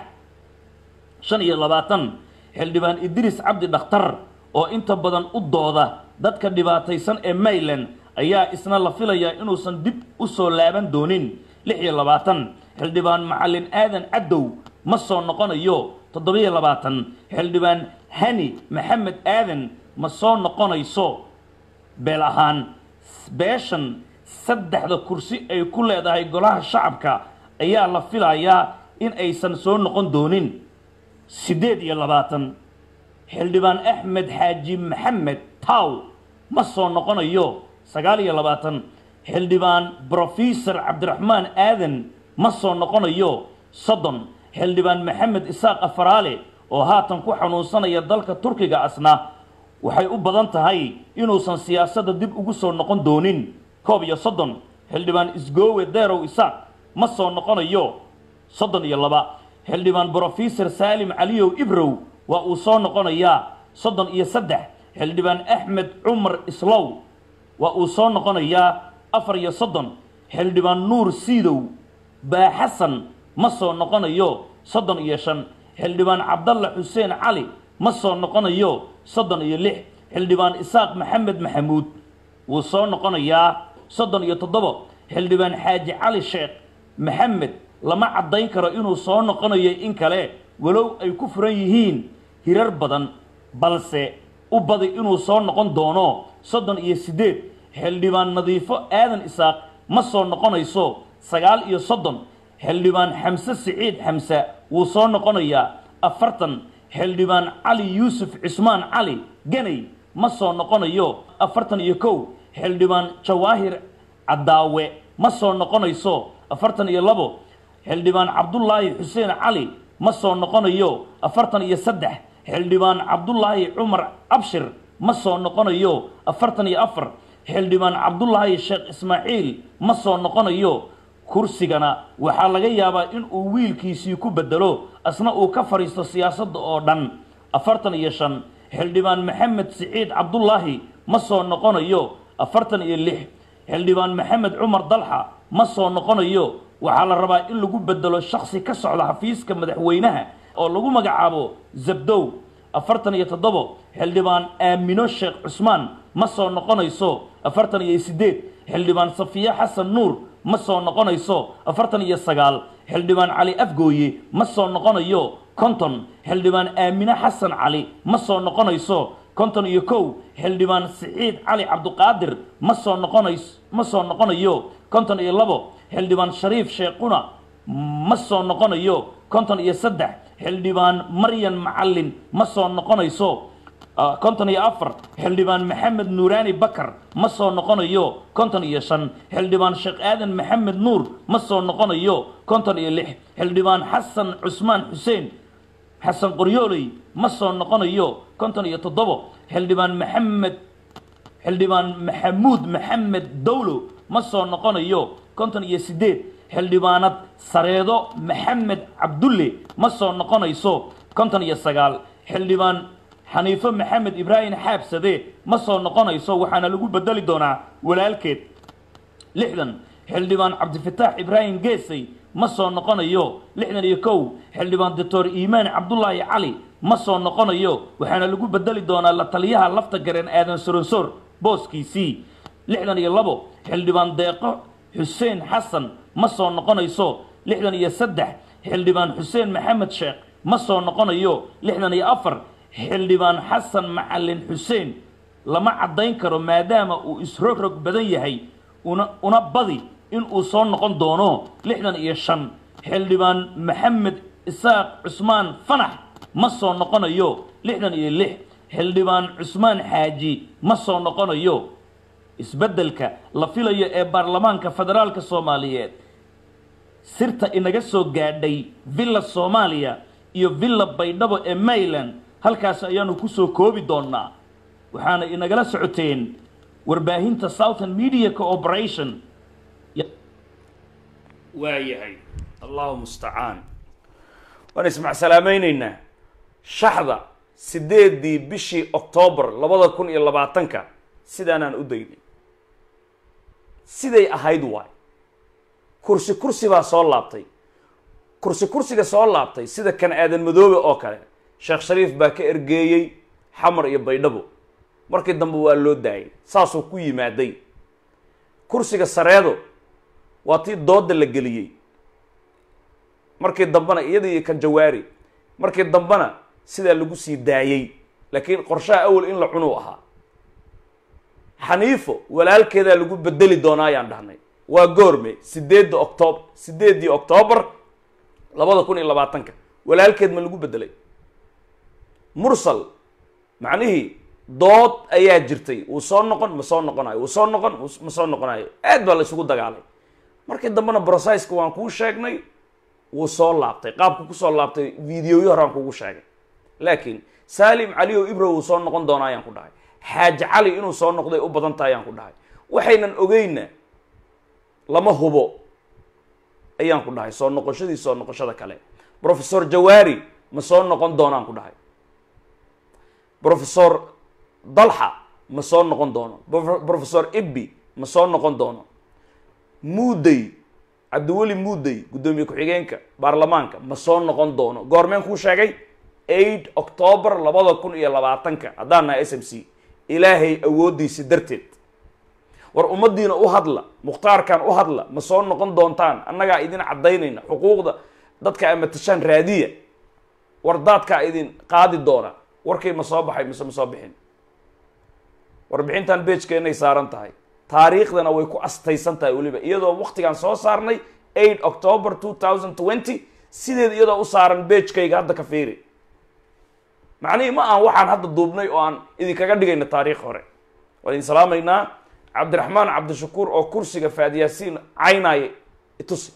shan iyo labaatan xildhibaan idriis cabdi dhakhtar oo inta badan u dooda dadka dhibaataysan ee mayland ayaa isna la filayaa inuusan dib u soo laaban doonin lix iyo labaatan xildhibaan macalin aadan cadow ma soo noqonayo toddobiyo labaatan xildhibaan hani maxamed aadan ma soo noqonayso beel ahaan beeshan saddexda kursi ay ku leedahay golaha shacabka ayaa la filayaa in aysan soo noqon doonin siddeed iyo labaatan xildhibaan axmed xaaji maxamed taw ma soo noqonayo sagaal iyo labaatan xildhibaan brofesor cabdiraxmaan aadan ma soo noqonayo soddon xildhibaan maxamed isaaq afaraale oo haatan ku xanuunsanaya dalka turkiga asna waxay u badan tahay inuusan siyaasadda dib ugu soo noqon doonin koob iyo soddon xildhibaan isgoowe deerow isaaq ma soo noqonayo soddon iyo laba xildhibaan brofesor saalim caliyow ibrow waa uu soo noqonayaa soddon iyo saddex xildhibaan axmed cumar islow waa uu soo noqonayaa afar iyo soddon xildhibaan nuur siidow baaxasan ma soo noqonayo soddon iyo shan xildhibaan cabdalla xuseen cali ma soo noqonayo soddon iyo lix xildhibaan isaaq maxamed maxamuud wuu soo noqonayaa soddon iyo toddobo xildhibaan xaaji cali sheekh maxamed lama caddayn karo inuu soo noqonayo in kale walow ay ku furan yihiin hirar badan balse u badi inuu soo noqon doono soddon iyo siddeed xildhibaan nadiifo aadan isaaq ma soo noqonayso sagaal iyo soddon xildhibaan xamse siciid xamse wuu soo noqonayaa afartan xildhibaan cali yuusuf cismaan cali ganay ma soo noqonayo afartan iyo kow xildhibaan jawaahir caddaawe ma soo noqonayso afartan iyo labo xildhibaan cabdulaahi xuseen cali ma soo noqonayo afartan iyo saddex xildhibaan cabdulaahi cumar abshir ma soo noqonayo afartan iyo afar xildhibaan cabdulaahi sheekh ismaaciil ma soo noqonayo kursigana waxaa laga yaabaa in uu wiilkiisii ku bedelo asna uu ka fadhiisto siyaasadda oo dhan afartan iyo shan xildhibaan maxamed siciid cabdulaahi ma soo noqonayo afartan iyo lix xildhibaan maxamed cumar dalxa ma soo noqonayo waxaa la rabaa in lagu bedelo shaksi ka socda xafiiska madaxweynaha oo lagu magacaabo zabdow afartan iyo toddobo xildhibaan aamino sheekh cusmaan ma soo noqonayso afartan iyo siddeed xildhibaan safiye xasan nuur ma soo noqonayso afartan iyo sagaal xildhibaan cali afgooye ma soo noqonayo konton xildhibaan aamine xasan cali ma soo noqonayso konton iyo kow xildhibaan siciid cali cabduqaadir ma soo noqonays ma soo noqonayo konton iyo labo xildhibaan shariif sheekhuna ma soo noqonayo konton iyo saddex xildhibaan maryan macallin ma soo noqonayso konton iyo afar xildhibaan maxamed nuuraani bakar ma soo noqonayo konton iyo shan xildhibaan sheekh aadan maxamed nuur ma soo noqonayo konton iyo lix xildhibaan xasan cusmaan xuseen xasan qoryooley ma soo noqonayo konton iyo toddobo xildhibaan maxamed xildhibaan maxamuud maxamed dowlo ma soo noqonayo konton iyo siddeed xildhibaanad sareedo maxamed cabdulle ma soo noqonayso konton iyo sagaal xildhibaan xaniifo maxamed ibraahim xaabsade ma soo noqonayso waxaana lagu bedeli doonaa walaalkeed lixdan xildhibaan cabdifataax ibraahim geesay ma soo noqonayo lixdan iyo kow xildhibaan doctor iimaan cabdulaahi cali ma soo noqonayo waxaana lagu bedeli doonaa la taliyaha lafta gareen aadan soronsor booskiisii lixdan iyo labo xildhibaan deeqo xuseen xasan ma soo noqonayso lixdan iyo saddex xildhibaan xuseen maxamed sheekh ma soo noqonayo lixdan iyo afar xildhibaan xasan macalin xuseen lama caddayn karo maadaama uu isrogrog badan yahay una una badi in uu soo noqon doono lixdan iyo shan xildhibaan maxamed isaaq cusmaan fanax ma soo noqonayo lixdan iyo lix xildhibaan cusmaan xaaji ma soo noqonayo isbeddelka la filayo ee baarlamaanka federaalka soomaaliyeed sirta inaga soo gaadhay villa soomaaliya iyo villa baydhabo ee mayland halkaas ayaanu kusoo koobi doonnaa waxaana inagala socoteen warbaahinta southern media cooperation waa yahay allahu mustacaan waan ismacsalaameyneynaa shaxda sideedii bishii octoobar labada kun iyo labaatanka sidaanaan u daynay siday ahayd waay kursi kursi baa soo laabtay kursi kursiga soo laabtay sida kan aadan madoobe oo kale sheekh shariif baa ka ergeeyey xamar iyo baydhabo markii dambe waa loo daayay saasuu ku yimaaday kursiga sareedo waa tii dooda la geliyey markii dambena iyada iyo kan jawaari markii dambena sidaa lagu sii daayey laakiin qorshaha awal in la cunuu ahaa xaniifo walaalkeedaa lagu bedeli doonaa ayaan dhahnay waa goorme sideedda octoob sideeddii octoobar labada kun iyo labaatanka walaalkeed ma lagu bedelay mursal macnihii dood ayaa jirtay wuu soo noqon ma soo noqonayo wuu soo noqon ma soo noqonayo aad baa la isugu dagaalay markii dambena brosaiska waan kuu sheegnay wuu soo laabtay qaabku kusoo laabtay videoyo horaan kugu sheegay laakiin salim cali o ibro wuu soo noqon doona ayaan ku dhahay xaaji cali inuu soo noqday u badan tahay ayaan ku dhahay waxaynan ogeyna lama hubo ayaan ku dhahay soo noqoshadii soo noqoshada kale professor jawaari ma soo noqon doonaan ku dhahay professor dalxa ma soo noqon doono professor ibbi ma soo noqon doono muudey cabdiweli muudey guddoomiye ku-xigeenka baarlamaanka ma soo noqon doono goormeen kuu sheegay eight octoobar labada kun iyo labaatanka haddaan nahay s m c ilaahay awooddiisi darteed war ummaddiina u hadla mukhtaarkan u hadla ma soo noqon doontaan annagaa idin caddaynayna xuquuqda dadka amatashaan raadiya war daadkaa idin qaadi doona warkii ma soo baxay mise ma soo bixin warbixintan beejkeenay saaran tahay taariikhdana way ku astaysan tahay weliba iyadoo waktigaan soo saarnay eight october two thousand twenty sideed iyadoo u saaran beejkayga hadda ka fiiri macnihii ma aan waxaan hadda duubnay oo aan idinkaga dhigayna taariikh hore waan idin salaamaynaa cabdiraxmaan cabdishakuur oo kursiga faadyaasiin caynaya itusi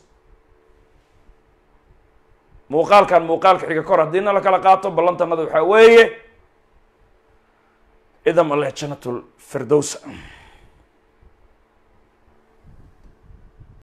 muuqaalkan muuqaalka xiga kor haddiina la kala qaato ballantanada waxaa weeye idam alle janatul firdowsa